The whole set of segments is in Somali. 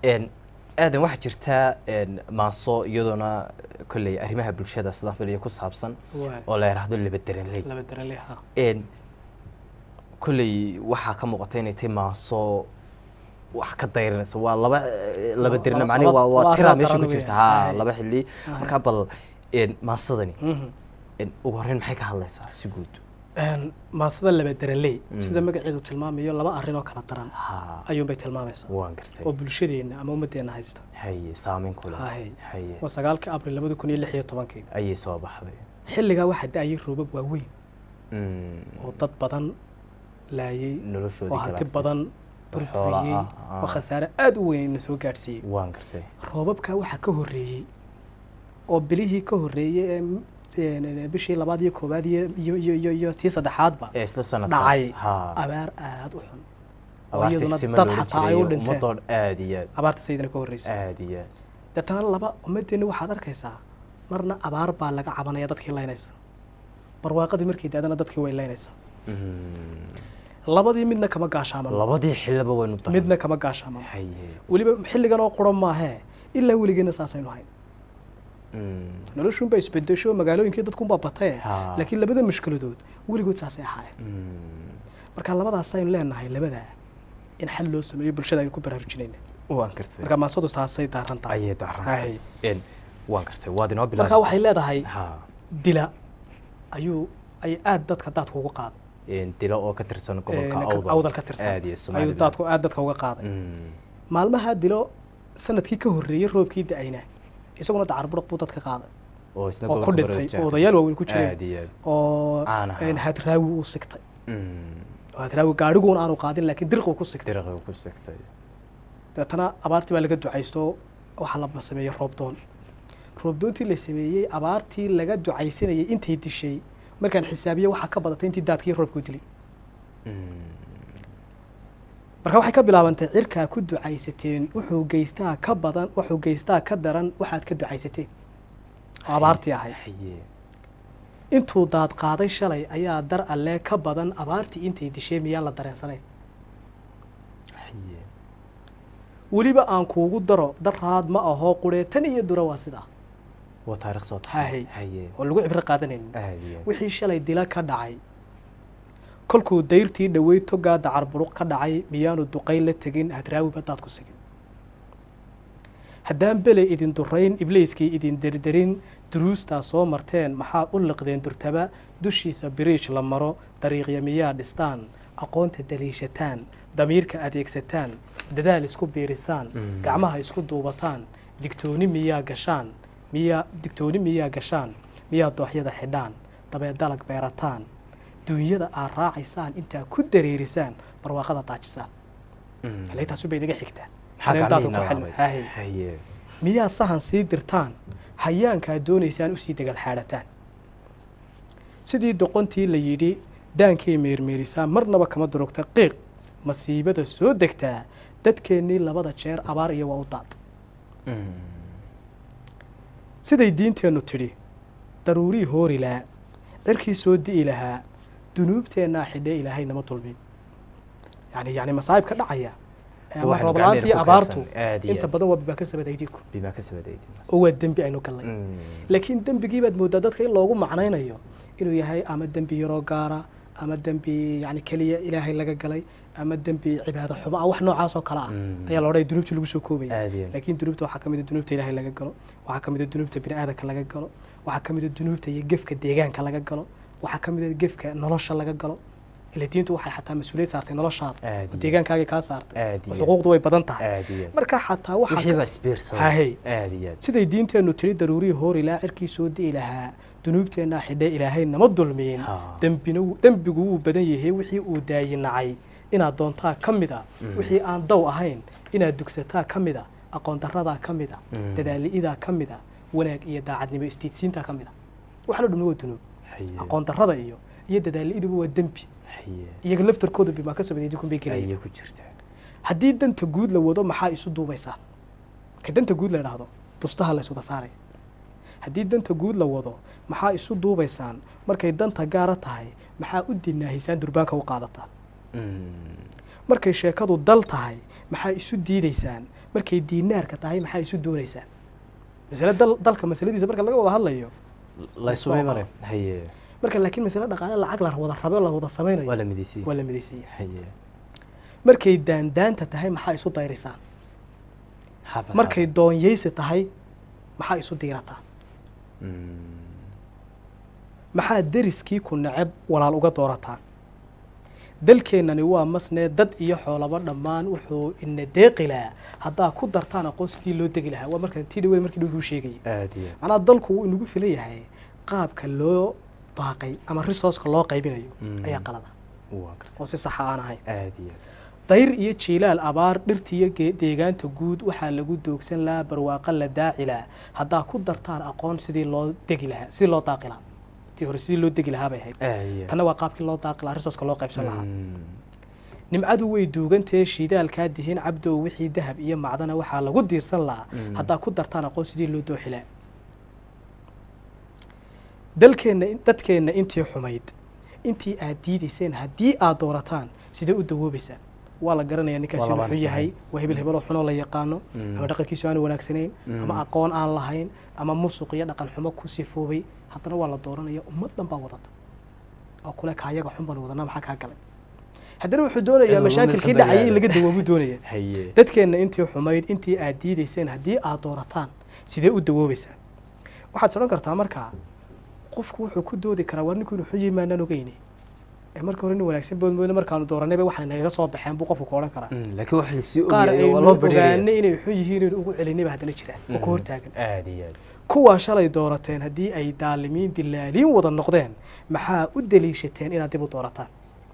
Een, aadan waxaa jirtaa een, maaso iyadoona kolley arrimaha bulshada sidaan filaya ku saabsan Waay. oo la yidhaahdo labaderanley laba darale ha een kolley waxaa ka muuqata inay tahay maaso wax ka dayranaysa waa laba eh, laba dirna laba- macnihi waa laba- waa laba tiraa arrin meesha ku daran jirta weeye. ha Hay. laba xilli Hay. marka bal een maasadani Mhm. een ugu horreyn maxay ka hadlaysaa si guud Een, maasada laba daraley Mm. sida magaceedu tilmaamayo laba arrin oo kala daran ha ayuunbay tilmaamaysaa waan gartay oo bulshadeenna ama ummadeenna haysta haye saameyn ku leh Hay. haye waa sagaalkii abril labada kun iyo lix iyo tobankii ayay soo baxday xilligaa waxaa da-ayay roobab waaweyn Mm, oo dad badan laayay noloshoodii oo kala hanti arkay. badan oo xoola burburiyey ah, ah. oo khasaare aada u weyn na soo gaadhsiiyey waan gartay roobabkaa waxaa ka horreeyey oo bilihii ka horreeyey ee m- een, bishii labaad iyo koowaad iyo iyo iyo iyo iyo tii saddexaadba ee isla sanadkaas dhacay ha abaar aada u xun oo abaartii iyaduna sima dad loola xataa ay u jiray dhinteen ummadoo aad iyo aad abaarta sayidina ka horreysay aad iyo aad deetana laba ummadeenna waxaad arkaysaa marna abaar baa laga cabanaya dadkii laynaysa barwaaqadii markay daadana dadkii way laynaysa Mm, labadii midna kama gaashaaman labadii xillaba waynu daran midna kama gaashaaman haye weliba xilligan oo quran maahee ilaa weligeena saasaynu hayn Mm, noloshuunbaa isbedesho magaalooyinkii dadkunbaa batee Ha. laakiin labada mushkiladood weligood saasay ahaayeen mm, marka labadaasaynu leenahay labadaa in xal loo sameeyo bulshada aynu ku baraarujinayna waan gartay marka maasadu taasay daaran tahay ayay darantahay Hay. een waan gartay waad inoo marka bilaabay waxay leedahay ha dila ayuu ay aada dadka daadka uga qaaday een dilo oo ka tirsan gobolka Ee, awdal awdal ka tirsan aad iyo ayuu Somaliland. daadku aada dadka uga qaaday Mm, maalmaha dilo sanadkii ka horreeyey roobkii da-ayna isaguna dacar buruq buu dadka qaaday oo isna oo ku gobolka dhintay Baroojaa. oo odayaal waaweyn ku jireen aad iyo aad oo Caan ahaa. een, hadraawi uu sigtay Mm, oo hadraawi gaadhiguun aanu qaadin laakiin dirquu ku sigtay diriqii ku sigtay dabeetana abaartii baa laga ducaysto waxaa la sameeyey roobdoon roobdoontii la sameeyey abaartii laga ducaysanayay intay dishay markaan xisaabiye waxaa ka badatay intii daadkii roobku dilay Mm, marka waxay ka bilaabantay cirkaa ku ducaysateen wuxuu geystaa ka badan wuxuu geystaa ka daran waxaad ka ducaysateen oo abaartii ahayd haye intuu daad qaaday shalay ayaa dar alle ka badan abaartii intay dishay miyaan la dareensanayn haye weliba aan kuugu daro daraad ma ahoo quree tan iyo dura waa sidaa waa taariikh soo Haye. haye oo lagu cibro qaadanaynin aad iyo aad wixii shalay dila ka dhacay kolkuu dayrtii dhowey togaa dacar buruq ka dhacay miyaanu duqayn la tegin hadraawiba daad ku sigin haddaan bele idin durayn ibliiskii idin derderin duruustaa soo marteen maxaa u liqdeen durtaba dushiisa biriij la maro dariiqya miyaa dhistaan aqoonta daliishataan damiirka adeegsataan dadaal isku biirisaan Mm. gacmaha isku duubataan digtooni miyaa gashaan miyaa digtooni miyaa gashaan miyaa dooxyada xidhaan dabeed dalag beerataan duunyada aad raacaysaan intaa ku dareerisaan barwaaqada daajisaan Mm. halaytaasi bay naga xigtaa maxaa Haleen daadka gacmihiina ku xil- laabay haye. haye miyaa sahan sii dirtaan hayaankaa doonaysaan usii degal xaadhataan sidii doqontii la yidhi daankay meermeerisaa marnaba kama durugta qiiq masiibada soo degtaa dadkeennii labada jeer abaar iyo waa u daad Mm, siday diinteennu tidhi daruurii hoori lahaa cirkii soo di'i lahaa dunuubteennaa xidhee ilaahay nama dulmin yani yani masaa'ib ka dhacaya ama Waxaynu roobla'aantii gacmaheenna ku abaartu kaydsan, aad iyo inta aad. badan waa bibaa ka sabadaydiku bimaa ka sabadaydi oo waa dembi aynu gallay Mm, laakiin dembigii baad mooddaa dadka in loogu macnaynayo inuu yahay ama dembi yaroo gaara ama dembi yani keliya ilaahay laga galay ama dembi cibaado xumo ah wax noocaas oo kale ah Mm. ayaa la odhanaya dunuubtii lagu soo koobaya aad iyo aad. laakiin dunuubta waxaa ka mid a dunuubta ilaahay laga galo waxaa ka mid a dunuubta bini aadamka laga galo waxaa ka mid a dunuubta iyo gefka deegaanka laga galo waxaa ka mid a gefka nolosha laga galo ila diintu waxay xataa mas-uuliyad saartay noloshaada Aad oo iyo deegaankaagay kaa saartay aad oo iyo xuquuqdu way badan tahay aad iyo aad. marka xataa waxaa wixii ka- baa isbiirsaday Haye. aad iyo aad siday diinteennu tiri daruurihii hoor ilaa cirkii soo di'i lahaa dunuubteennaa xidhee ilaahay nama dulmiyin Ha. dembina wuu- dembigu wuu badan yahay wixii uu daayinacay inaad doontaa ka mid a Mm. wixii aan daw ahayn inaad dugsataa ka mid a aqoon darradaa ka mid a Mm. dadaali'idaa ka mid a wanaag iyo daacadnimo istiidsiintaa ka mid a waxna dhumi waa dunuub haye aqoon darrada iyo iyo dadaali'iduba waa dembi haye iyaga laftarkooda bimaa ka sabadeedikun bay gelaya ayay ku jirtaa haddii danta guud la wado maxaa isu duubaysaa ka danta guud la idhaahdo bustaha la iswada saaraya haddii danta guud la wado maxaa isu duubaysaan markay danta gaara tahay maxaa u dinaahisaan durbaanka u qaadataa Mm, markay sheekadu dal tahay maxaa isu diidaysaan markay diinaarka tahay maxaa isu doonaysaa masale dal dalka masaladiisa marka laga wada hadlayo laysumay Isku mare haye marka laakiin masale dhaqaale lacag la wada rabe la wada waa samaynayo la midaysay waa la midaysan yahay haye markay daandaanta tahay maxaa isu dayrisaan xaafad markay doonyeysi tahay maxaa isu diirataa maxaa deriskii ku neceb walaal uga doorataan dalkeennani waa masnee dad iyo xoolaba dhammaan wuxuu ina deeqi lahaa haddaa ku dartaan aqoon sidii loo degi lahaa waa marka tii dhaweed markii dhowkuu sheegayay aad iyo macnaha dalku wuu inagu filan yahay qaabka loo daaqay ama resourceka loo qaybinayo Mm. ayaa qalada waa gartay oo si saxa aan ahayn aad iyo dayr iyo jiilaal abaar dhirtiiyo ge- deegaanta guud waxaa lagu doogsan lahaa barwaaqo la daaci lahaa haddaa ku dartaan aqoon sidii loo degi lahaa sidii loo daaqi lahaa tii hore sidii loo degi lahaa bay ahayd aad iyo tanna waa qaabkii loo daaqi lahaa resourceka loo qaybsan lahaa Mm. nimcadu way duugantee shiidaalkaa dihiin cabdow wixii dahab iyo macdana waxaa lagu diirsan lahaa Mm. haddaa ku dartaan aqoon sidii loo dooxi lahaa dalkeenna dadkeenna intii xumayd intii aad diidayseen haddii aad doorataan sidee u dawoobaysaan waa la garanayaa ninkaasi Waa inuu labaan xun yahay isnahay. waa hebel hebeloo xunoo la yaqaano Mm. ama dhaqankiisu aanu wanaagsanayn Mm. ama aqoon aan lahayn ama musuq iyo dhaqan xumo ku sifoobay haddana waa la dooranaya ummad dhan baa wadata oo kule kaayaga xun baan wadanaa maxaa kaa galay haddana wuxuu doonayaa Inuu mashaakilkii mid ka dhacayay in laga badbaado. dawoobuu doonaya haye dadkeenna intii xumayd intii aad diidayseen haddii aad doorataan sidee u dawoobaysaan waxaad sodhan kartaa markaa qofku wuxuu ku doodi karaa war ninku inuu xun yihi maanaan ogeyne ee marka hore nin wanaagsan bood mooyne markaanu dooranayba waxaan nagaga soo baxeen buu qofku ku odhan karaa Mm, laakiin wax lasii qaar ogyahay waa aynu loo bedhelaya ogaanay inay xun yihiin inaynu ugu celinayba haddana jiraan oo ka hortaagan aad iyo aad kuwaa shalay doorateen haddii ay daalimiin dilaaliin wada noqdeen maxaa u daliishateen inaad dib u doorataan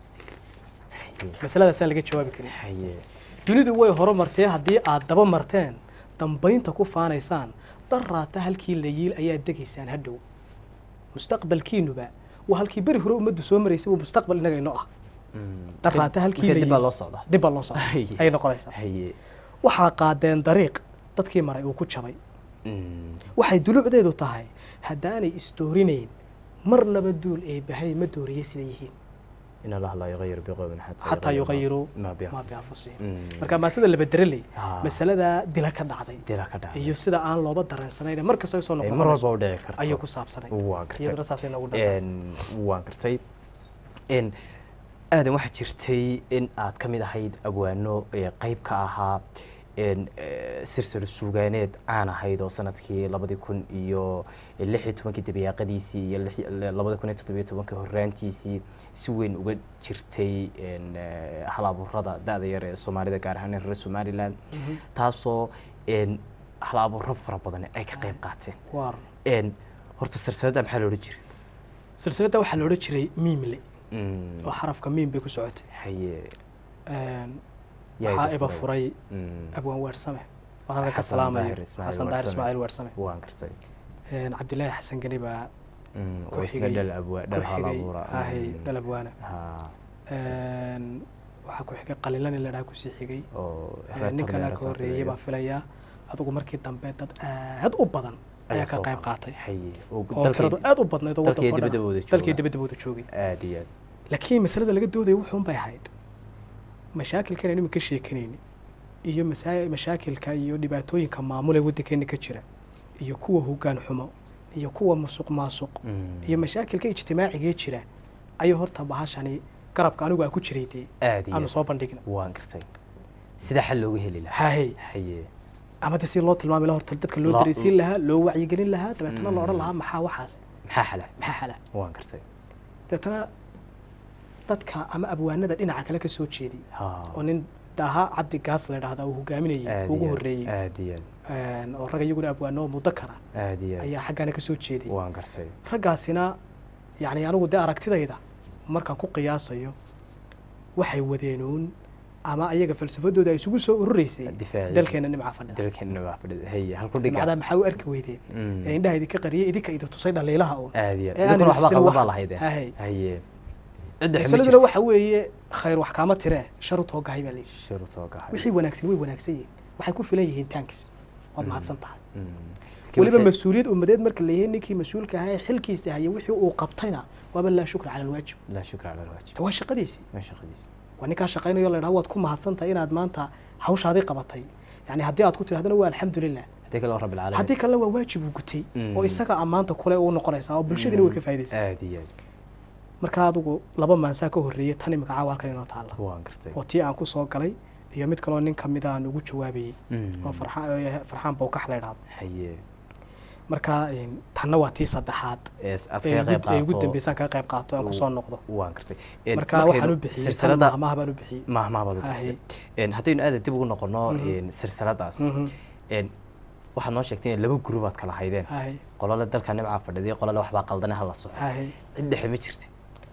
haye masaladaasaa laga jawaabi karin haye dunidu way horumartee haddii aad daba marteen dambaynta ku faanaysaan daraata halkii la yiil ayaad degaysaan hadhow mustaqbalkiinuba waa halkii beri hore ummaddu soo maraysay waa mustaqbal innaga inoo ah Mm. daraata halkii Marka la dib baa yiil loo socdaa dib baa loo socda Haye. ayay noqonaysaa haye waxaa qaadeen dariiq dadkii maray uu ku jabay Mm. waxay dulucdeedu tahay haddaanay isdoorinayn marnaba duul ee bahay ma dooriye sida yihiin in allaha laa yuqayiru biqowmin xataa yuqayiruu ma maa bianfusihim bianfusihim Mm. marka maasida laba dereley Ah. masaladaa dila ka dhacday dila ka dhacay iyo sida aan looba dareensanayn mar kasta ay soo Ee, noqon mar walba u dhici karto ayuu ku saabsanay waa gartay iyaduna saasay noogu dhantay Een, waan gartay Een, aadan waxaa jirtay in aad ka mid ahayd abwaano ee qayb ka ahaa een, eh, silsilo suugaaneed caan ahayd oo sanadkii labadi kun iyo lix iyo tobankii dabayaaqadiisii iyo lix- labadi kun iyo toddobiyo tobankii horraantiisii si weyn uga jirtay een, eh, hal abuurada da-da yar ee soomaalida gaar ahaan reer somaliland taasoo een, hal abuuro fara badan ay ka qayb qaateen waar Een, horta silsiladda maxaa loola jiray silsiladda waxaa la odhan jiray miimle Mm, oo xarafka miim bay ku socotay haye Een, yaa waxaa iga iba furay. furay Mm, abwaan weersame waan halkan ka Xasan salaamayo Daahir Ismaaciil xasan daahir Weersame. ismaaciil weersame waan gartay Een, cabdilaahi xasan geni baa Mm, ku oo isna xigay- dhal abwa ku dhal hal xigay abuura ahay Mm, dhal abwaana ha Een, waxaa ku xigay qalilan in la dhaha kusii xigay oo Een, reer nin kalea Tolmeer ka soo horreeyey filayo. baan filayaa adigu markii dambe dad aad u badan ayaa ka soo qayb qaatay. qaatay haye oo oo dalkii- tiradu aad u badnayd oo dalkii waddanka oo dhan dibadda wada ah. dalkii jooga. dibadda wada joogay aad iyo aad laakiin masalada laga doodaya wuxuun bay ahayd mashaakilkan aynu ka sheekanayni iyo masaa- mashaakilka iyo dhibaatooyinka maamul ee waddankeena ka jira iyo kuwa hoggaan xumo iyo kuwa musuq maasuq Mm, iyo mashaakilka ijtimaacigee jira ayuu horta bahashani garabka anigu aan ku jiray dee aad iyo aanu aad soo bandhigna waan gartay sida xal looga heli lahaa haahey haye ama de si loo tilmaami lahaa horta dadka loo La- dareysiin lahaa loo wacyigelin lahaa dabeetana la odhan Mm. lahaa maxaa waxaas maxaa xala maxaa xala waan gartay dabeetana dadka ama abwaanada dhinaca kale ka soo jeeday ha oo nin daaha cabdi gaas la dhahdaa uu hogaaminayay aad ugu iyo aad, horreeyey aad iyo Een, oo ragga iyaguna abwaano muddo kara aad aad iyo aad ayaa xaggaana ka soo jeeday waan gartay raggaasina yacni anigu dee aragtidayda markaan ku qiyaasayo waxay wadeenuun ama ayaga falsafadooda ay isugu soo urureysay Difaaciisa. dalkeena nimca fadhida dalkeena waa fadhida haye halku nimcadaa dhigaas maxaa u arki weydeen Mm. ee indhaha idinka qariyay idinka idi tusay dhaliilaha uun aad iyo aad ee aanay idinkuna waxba tusin qaldan wax- baa lahayd Haye. haye cidda xuma masaladuna jirto waxa weeye khayr wax kaama tiree sharu toogahay baa layidhi shurutoo gahay wixii wanaagsan way wanaagsan yihiin waxay ku filan yihiin tankis waad mahadsan tahay Mm. weliba Wixii- mas-uuliyad ummadeed marka la yahay ninkii mas-uulka ahaa ee xilkiisa haya wixii uu qabtayna waaba laa shukra cala alwaajib laa shukra cala alwaajib waa shaqadiisii ma shaqadiisa waa ninkaa shaqaynayo la dhaha waad ku mahadsantahay inaad maanta hawshaadii qabatay yani haddii aad ku tirahdana waa alxamdulilah haddii kale waa rabbi haddii alcaalamiin kalena waa waajib uu gutay Mm. oo isaga ammaanta kule u noqonaysaa oo bulshadina way ka faa'iidaysaa aad iyo aad marka adigu laba maansaa ka horreeyay tan imika caawa halkan inoo taalla waan gartay oo tii aan ku soo galay iyo mid kaloo nin kamid aan ugu jawaabayey Mm. oo farxaan farxaan bowkax la idhaahdo haye marka een, tanna waa tii saddexaad Ees aad ee kaga qayb ugu- ee ugu qaato dambeysaan kaga qayb qaato aan kusoo noqdo waan gartay Een, marka markaynu waxaan u bixiyey tan silsilada mahmaha baan u bixiyey mahmaha baad u Haye. bixisay Een, haddaynu aada dib ugu noqono Mhm. een, silsiladaas Mhm. een, waxaad noo sheegtay in laba gurub aad kala haydeen Haye, qolole dalka nimcaa fadhiday qolole waxbaa qaldane hala soco haye. cid dhexe ma jirti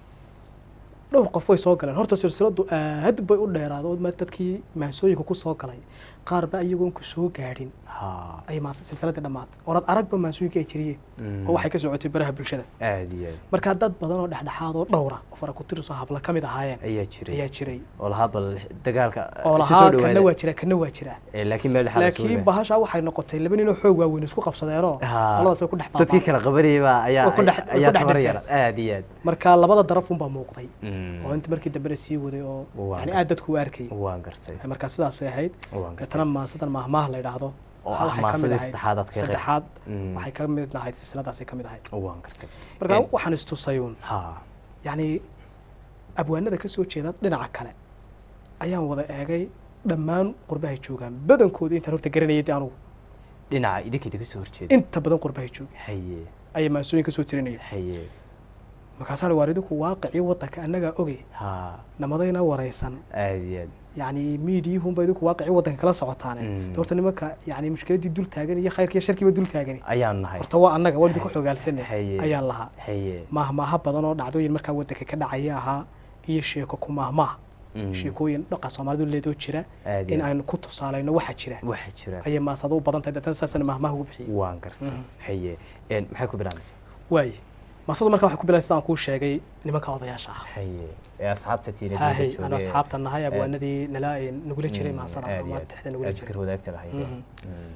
dhowr qof way soo galeen horta silsiladu aad bay u dheeraado oo ma- dadkii maasooyinka ku soo galay qaar ba iyagoon ku soo gaadhin ha ay maas silsiladii dhammaatay orad aragba maasooyinka ay jiriyeen Mm. oo waxay ka socotay baraha bulshada aad iyo aad marka dad badan oo dhexdhexaad oo dhowra oo fara ku tirisoo habla ka mid ahaayeen ayaa jiray ayaa jiray oo lahaa bal dagaalka oo isu lahaa soo kana dhawaada waa jira kana waa jira Ee, laakiin meel dhexaad isugu laakiin yimid. bahasha waxay noqotay laba nin oo xoog waaweyn isku qabsadeenoo Ha. qoladaas way ku dhex dadkii baabaan kala qabanayay baa ayaa Way ku dhex- way ayaa ku dhex tabar dhigteen. yara aad iyo aad marka labada daraf unbaa muuqday Mm. oo inta markii dambena sii waday oo Waa yani gartay. aad dadku u arkayay waan gartay marka sidaasay ahayd waan gartay deetana maasadan maahmaah la yidhaahdo oo waxay ah ka mid maasadii ahayd- saddexaad aad ka qayb saddexaad Mm. waxay ka mid ahayd silsiladaasay ka mid ahayd waan gartay marka Een, waxaan istusayuun ha yacni abwaanada ka soo jeeda dhinaca kale ayaan wada eegay dhammaan qurbahay joogaan badankooda intaan horta garanayay dee anugu dhinaca idinkeeda kasoo horjeeda inta badan qurbahay jooga haye ayaa maasooyin ka soo tirinaya haye markaasaan waar idinku waaqicii waddanka annagaa oge ha namadayna waraysan aad iyo aad yacni miidiyuhunba idinku waaqicii waddanka kala socotaane Mm. de horta nimanka yacni mushkiladdii dul taagan iyo khayrkiiyo sharkiiba dul taagani ayaan nahay horta waa annaga waan idinku xogaalsanay Haye. ayaan lahaa haye maahmaaha badan oo dhacdooyin markaa waddanka ka dhacaya ahaa iyo sheeko ku maahmaah Mm. sheekooyin dhaqa soomaalidu leedoo jira Aad in iyo aad. aynu ku tusaalayno waxa jira waxaa jira ayay maasada u badan tahay deetana saasana maahmaah ugu bixiyey waan gartay Mhm. haye Een, maxay ku bilaabmaysaa waaye maasadu markaa waxay ku bilaabay sidaan kuu sheegay nimanka odayaasha ah haye ee asxaabta tiina hahay anu asxaabta nahay abwaanadii nala nagula jiray maasada aad iyo ama aad. tixda nagula aad jiray fikir wadaagta lahayd Mhm. Mm.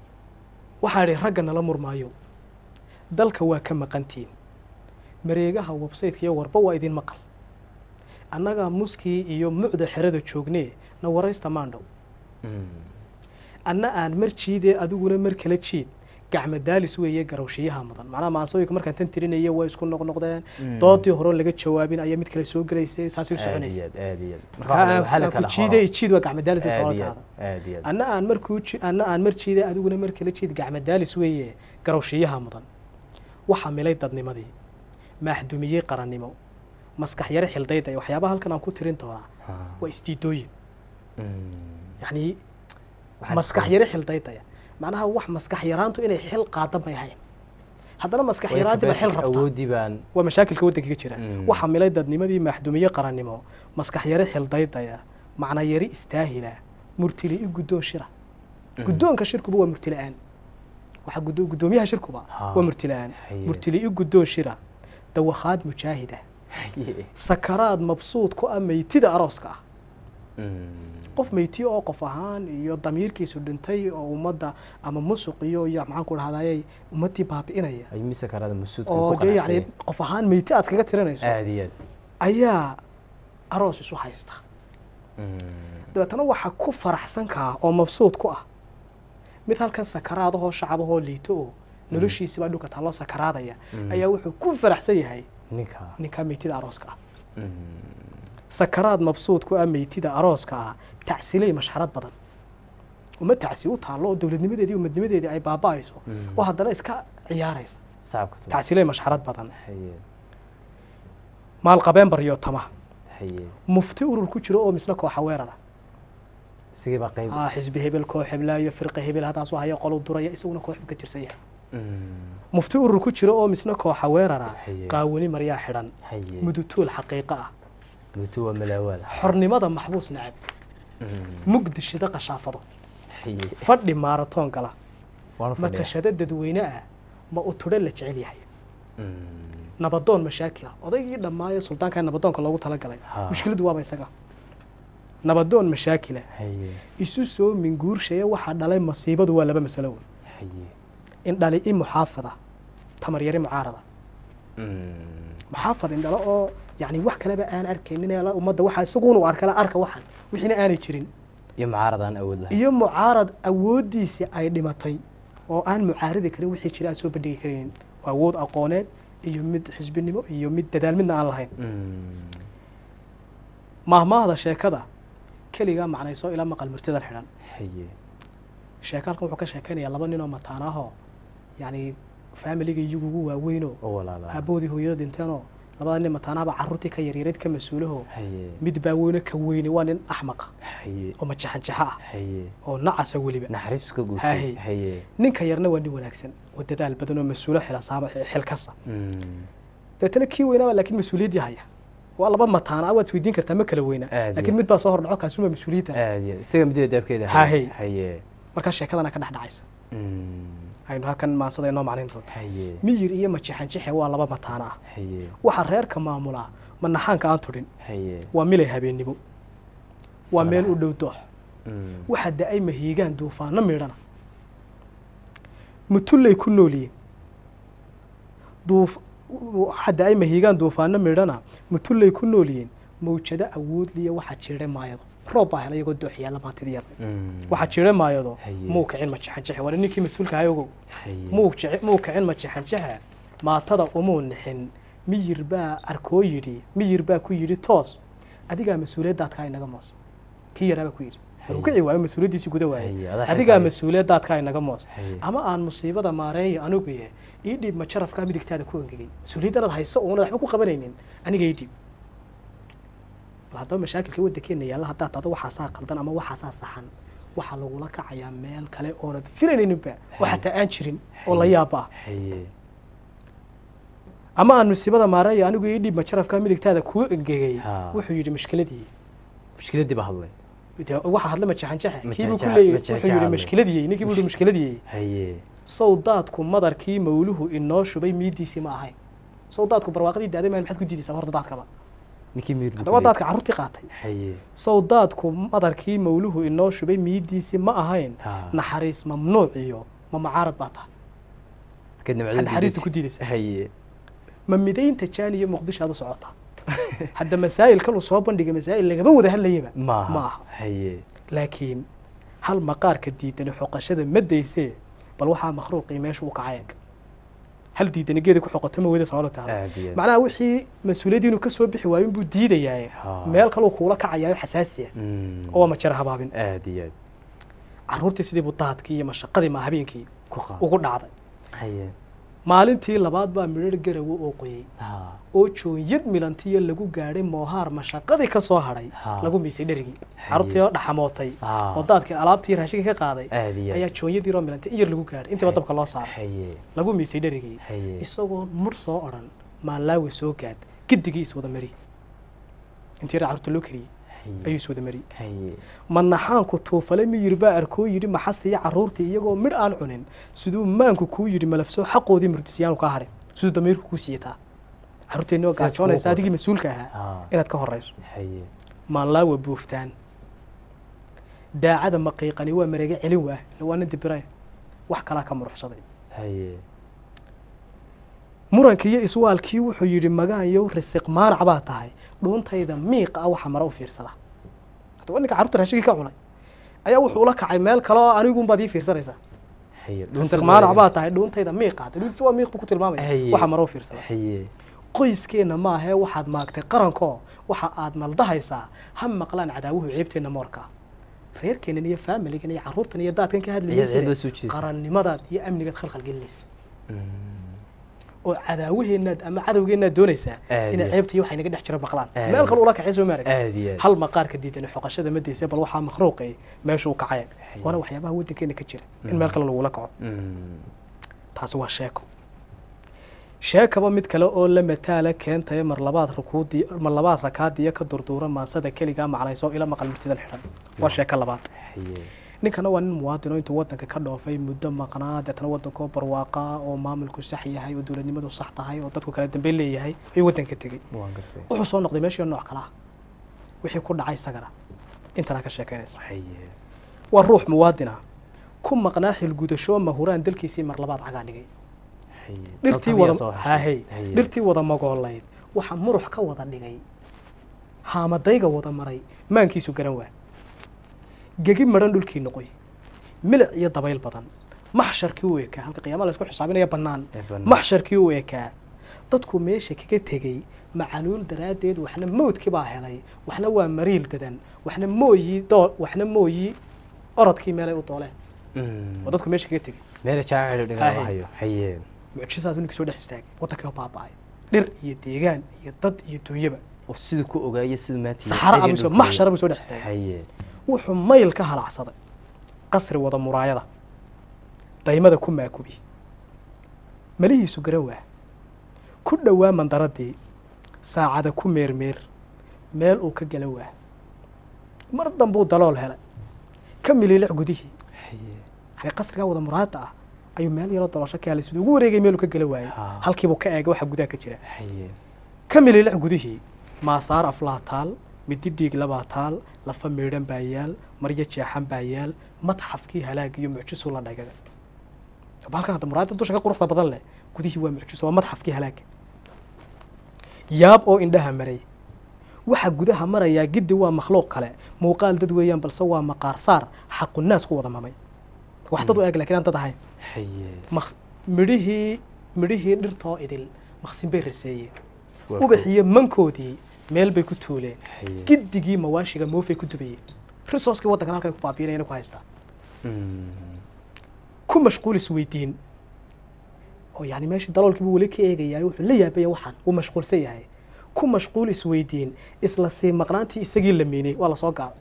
waxaa idhi ragga nala murmaayo dalka waa ka maqantiin mareegaha websaytka iyo warba waa idin maqal annagaa muskii iyo mucda xerada joognee na waraysta maandhow Mm. anna aan mar jiidee adiguna mar kala jiid gacmo daalis weeye garowshiyaha mudan macnaha maansooyinka markaan tan tirinaya way isku noqnoqdeen Mm. doodii hore laga jawaabin ayaa mid kale soo gelaysay saasay u aad iyo soconaysay aad aad iyo aad marka Marka aan- waxaa la aan ku kala jiidee horo. jiid waa gacmo daalis bay aad iyo socotaada aad aad iyo aad anna aan markuu ji- anna aan mar jiidee adiguna mar kala jiid gacmo daalis weeye garowshiyaha mudan waxaa milay dadnimadii maaxdumiyey qarannimo maskax yare xildayda iyo waxyaabaha halkan aan ku tirin doonaa Ha. waa isdiidooyin Mm. yacni Waxaad maskax iska- yare xildaydaya macnaha wax maskax yaraantu inay xil qaada may ahayn haddana maskax way yaraanti ba xil capacity rabta awoodii baan waa mashaakilka waddanka ka jira Mm. waxaa milay dadnimadii maaxdumiye qarannimo maskax yare xildaydaya macna yari istaahila murtili i guddoon shira Mm. guddoonka shirkuba waa murtila'aan waxaa guddo- guddoomiyaha shirkuba Ha. waa murtila'aan Haye. murtili i guddoon shira dawakhaad mujaahida Haye. sakaraad mabsuud ku ah meytida arooska ah Mm. qof meyti oo qof ahaan iyo damiirkiisu dhintay oo ummadda ama musuq iyo iyo maxaan ku dhahdaayay ummaddii baabi'inaya ay mise karada masuudka oo ku dee yacni qanacsan qof ahaan meyti aad kaga tirinayso aad iyo aad ayaa aroos isu haysta Mm. dabeetana waxaa ku faraxsan kaa oo mabsuud ku ah mid halkan sakaraadahoo shacabahoo liito oo noloshiisibaa dhulka taaloo sakaraadaya Mm. ayaa wuxuu ku faraxsan yahay ninka ninkaa meytida arooska ah Mm. sakaraad mabsuud ku ah meytida arooska ah tacsilay mashxarad badan uma tacsi u taallo oo dowladnimadeedii umadnimadeedii ay baaba'ayso Mm. oo haddana iska ciyaaraysa sacabka tuba. tacsilay mashxarad badan haye maalqabeen baryo tama haye mufti urur ku jiro oo misna kooxa weerara isigii baa qayb ah xisbi hebel koox heblaayo firqa hebel haddaas haya qolu duraya isaguna koox buu ka tirsan yahay Mm. mufti urur ku jiro oo misna kooxa weerara Haye. qaawani maryaa xidhan haye mudutuul xaqiiqo ah mutu waa malaawaada xornimada maxbuus nacab Mm. mugdi shida qashaafado haye fadhi maaratoon gala waan fadhiya matashado dadweyne ah ma u tudhe la jecel yahay Mm. nabadoon mashaakila odaygii dhammaayo suldaankaa nabadoonka loogu talagalay Ha. mushkiladu waaba isaga nabadoon mashaakila haye isu soo minguurshaya waxaa dhalay masiibadu waa laba masalo weyn haye in dhali i muxaafada tamar yari mucaarada Mm. muxaafad indhalo oo yani wax kaleba aan arkaynin ee la- ummadda waxaa isaguun u arkala arka waxan wixiina aanay jirin iyo mucaarad aan awood lahayn iyo mucaarad awooddiisii ay dhimatay oo aan mucaaridi karin wixii jira aan soo bandhigi karaynin waa awood aqooneed iyo mid xisbinimo iyo mid dadaal midna aan lahayn Mm. maahmaahda sheekada keligaa macnayso ila maqal murtidan xidhan haye sheeka halkan wuxuu ka sheekaynayaa laba nin oo mataanaahoo yacni faamiliga iyagu ugu waaweynoo oo walaala aaboodii hooyada dhinteenoo labada nin mataanaaba carruurtii ka yaryareed ka mas-uulaho haye mid baa weyne ka weyne waa nin axmaqa haye oo majaxanjaxa ah haye oo nacasa weliba naxariistu ka Haye. guurtay haye ninka yarna waa nin wanaagsan oo dadaal badan oo mas-uulo xilasaama xilkasa Mm. deetana kii weynaaba laakiin mas-uuliyaddii haya waa laba mataana waad isweydiin kartaa ma kala weynaa Aad laakiin iyo- mid baa soo hordhaco kaasuma mas-uuliyadda aad iyo isaga midida daabkeeda Haye. haye markaa sheekadana ka dhex dhacaysa Mm. aynu halkan maansada inoo macnayn doonta haye miyir iyo majaxanjaxe waa laba mataana ah haye waxaa reerka maamulaa manaxaanka aan tudhin haye waa milay habeennimo waa meel u dhow doox Mm. waxaa da-ay mahiigaan duufaano midhana mutullay ku noolyihiin duuf waxaa da-ay mahiigaan duufaano midhana mutullay ku noolyihiin mawjado awoodliya waxaa jiray maayado roob baa helay iyagoo doox yaalla maantidii yarday Mm. waxaa jiray maayado Haye. muu kicin majaxanjaxe waa ninkii mas-uulka ahay ogow haye muu jici- muu kicin majaxanjaxa maatada umuu nixin miyir baa arkoo yidhi miyir baa ku yidhi toos adigaa mas-uuliyaddaadkaa inaga moos kii yaraabaa ku yidhi maruu kici waayo mas-uuliyaddiisii guda Haye, waayay adaa adigaa xilkaaga. mas-uuliyaddaadkaa inaga moos Haye. ama aan musiibada maareeya anigu ye ii dhiib ma jarafkaa midigtaada ku engegay mas-uuliyadanaad hayso uuna waxba ku qabanaynin aniga ii dhiib bal haddaba mashaakilka waddankeena yaalla haddaad tado waxaasaa qaldan ama waxaasaa saxan waxaa lagula kacayaa meel kale oonad filanayninba oo Haye. xataa aan jirin oo la yaaba ah haye ama aan musiibada maareeya anigu ii dhiib ma jarafkaa midigtaada kuu engegay Ha. wuxuu yidhi mushkiladii mushkiladii ba hadlay dee waxaa hadla majaxanjaxe kiibuu ku Majaxanjaxe- leeyahy majaxanjaxe wuxuu yidhi hadlay. mushkiladii ninkii buu yidhi mushkiladii haye sawdaadku madarkii mawluhu inoo shubay miidiisii ma ahayn sawdaadku barwaaqadii daaday maa maxaad ku diidaysaa horta daadkaba ninkii miir buu haddaba ku daadka carruurtii qaatay haye sawdaadku madarkii mawluhu inoo shubay miidiisii ma ahayn Ha. naxariis mamnuuc iyo ma mucaarad baa tahay markaad nimcada Waxaad naxariista diidaysa. ku diidaysaa. haye ma midaynta jaani iyo muqdisho aad u socotaa hadda masaa'ilkan uu soo bandhigay masaa'il lagaba wada hadlayaba maaha ma aha haye laakiin hal maqaarka diidani xoqashada ma daysee bal waxaa makhluuqii meesha u kacay eg hal diidani geeda ku xoqoto ma weyda soo tahay aad iyo aad. macnaha wixii mas-uuliyadii inuu ka soo bixi waayo inbuu diidayaa Ha. meel kaluu kuula kacayaa xasaasi ah Mm. oo waa majara habaabin aad iyo aad carruurtii sidii buu daadkii iyo mashaqadii ma habeenkii ku qaad ugu dhacday haye maalintii labaad baa midhar garawo oo qoyey ha oo joonyad milantiyo lagu gaadhay moohaar mashaqadii ka soo hadhay Ha. lagu miisay dherigii carruurtii oo dhaxamootay Ha. oo daadkii alaabtii raashinka ka qaaday aad iyo ayaa aad joonyadii roo milantay iyar lagu gaadhay intiiba dabka loo saaray haye lagu miisay dherigii haye isagoo mur soo odhan maalaawi soo gaad gidigii iswada mari intii yar carruurta loo kariyey ayuu haye iswada mari haye manaxaanku tuufale miyir baa arkoo yidhi maxasta iyo carruurtii iyagoo midh aan cunin siduu maanku kuu yidhi malafsoo xaqoodii murdisyaanu kaa hadhin siduu damiirku kuu siiyataa carruurteenni oo Saas gaajoonaysa kuwa adigii mas-uulka ahaa ha inaad ka horrayso haye maanlaawa buuftaan daacada maqiiqani waa mareege celin waah ila waa nin dibiraya wax kalaa ka muruxsaday haye murankii iyo iswaalkii wuxuu yidhi magaanyow risiq maanac baa tahay dhuuntayda miiqa ah waxa mara u fiirsada haddaba ninka carruurta raashigii ka cunay ayaa wuxuu ula kacay meel kale oo anigunbaad ii fiirsanaysaa haye risiq maanac baa tahay dhuuntayda miiqa hadda dhuuntiisa waa miiq buu ku tilmaamaya Haye. waxa mara u fiirsada haye qoyskeenna maahee waxaad maagtay qarankoo waxa aad maldahaysaa ha maqlaan cadaawuhu ceebteenna moorka reerkeennan iyo faamiligan iyo carruurtan iyo daadkan ka Ayaad ceeb soo hadlaysa jiidaysaa. qarannimadaad iyo amnigaad khalkhal gelinaysa Mm. oo cadaawaheennaad ama cadowgeennaad doonaysaa Aad inay iyo- ceebta iyo waxay naga dhex jira maqlaan Aad meel iyo- kale ula kacay soo maarag aad iyo aad hal maqaarka diidan xoqashada ma daysa bal waxaa makhluuqay meeshuu kacay Haye. waana waxyaabaha waddankeena ka jira in Mm. meel kale lagula kaco Mm. taasi waa sheeko sheekaba mid kale oo la mataala keentaya mar labaad rukuudii mar labaad rakaadiya ka durduura maansada keligaa macnayso ila maqal murtidan xidhan waa sheeko labaad haye ninkana waa nin muwaadin oo intuu waddanka ka dhoofay muddo maqnaa deetana waddankoo barwaaqa oo maamulku sax yahay oo dowladnimadu sax tahay oo dadku kala dambeyn leeyahay ayuu waddanka tegey waan gartay wuxuu soo noqday meeshii nooc kale ah wixii ku dhacay isagana intanaa ka sheekaynaysa haye waa ruux muwaadin ah ku maqnaa xilgudasho mahuraan dalkiisii mar labaad cagaa dhigay haye dhirtii Dalka miyaa soo wada heshay? hahey Haye. dhirtii wada magoolayd waxa murux ka wada dhigay haamadayga wada maray maankiisu garan waa gegi madhan dhulkii noqoy milic iyo dabayl badan maxsharkii u ekaa halka qiyaama la isku xisaabinaya bannaan Ee bannaan. maxsharkii u ekaa dadku meesha kaga tegey macaluul daraaddeed waxna mawdkii baa helay waxna waa mariil dadan waxna mooyi doo waxna mooyi orodkii meelay u dooleen Mm. oo dadku meesha kaga tegey meel jaacil Haye. dhigaa hayo haye mucjisaas ninkii soo dhex istaagay waddankii oo baaba'ay dhir iyo deegaan iyo dad iyo duunyaba oo siduu ku ogaayo siduu maanta saxaro area abuso dhulka maxshara buu soo dhex istaagay haye wuxuu mayl ka halacsaday qasri wada muraayada daymada ku maakubi malihiisu garan waa ku dhowaa mandaradii saacada ku meermeer meel uu ka gala waa mar dambuu dalool helay ka miliilic gudihii haye yani qasrigaa wada muraayada ah ayuu meel yaroo dalosho ka helay siduu ugu wareegay meeluu ka gala waayey Ha. halkiibuu ka eegay waxa gudaha ka jira haye ka miliilic gudihii maasaar aflaa taal midi dhiig labaa taal lafa miidhan baa yaal maryo jeexan baa yaal matxafkii halaag iyo mucjisuu la dhagaga halkan hadda muraayada dusha ka quruxda badan leh gudihii waa mucjiso waa matxafkii halaaga yaab oo indhaha maray waxa gudaha marayaa giddi waa makhluuq kale muuqaal dad weeyaan balse waa maqaar saar xaqu naas ku wada mamay wax dad u eg lakiin aan dad ahayn haye maq- midhihii midhihii dhirtoo idil maqsin bay raseeyeen Waa ubaxiyo mankoodii meel bay ku tuuleen haye giddigii mawaashiga moofay ku dubayeen risooskii waddankan halkay ku baabiinayana ku haystaa Mm. ku mashquul isweydiin oo yani meeshii daloolkiibu weli ka eegayaa wuxuu la yaabaya waxaan uu mashquulsan yahay ku mashquul isweydiin isla sii maqnaantii isagii la miinay waa lasoo gaabay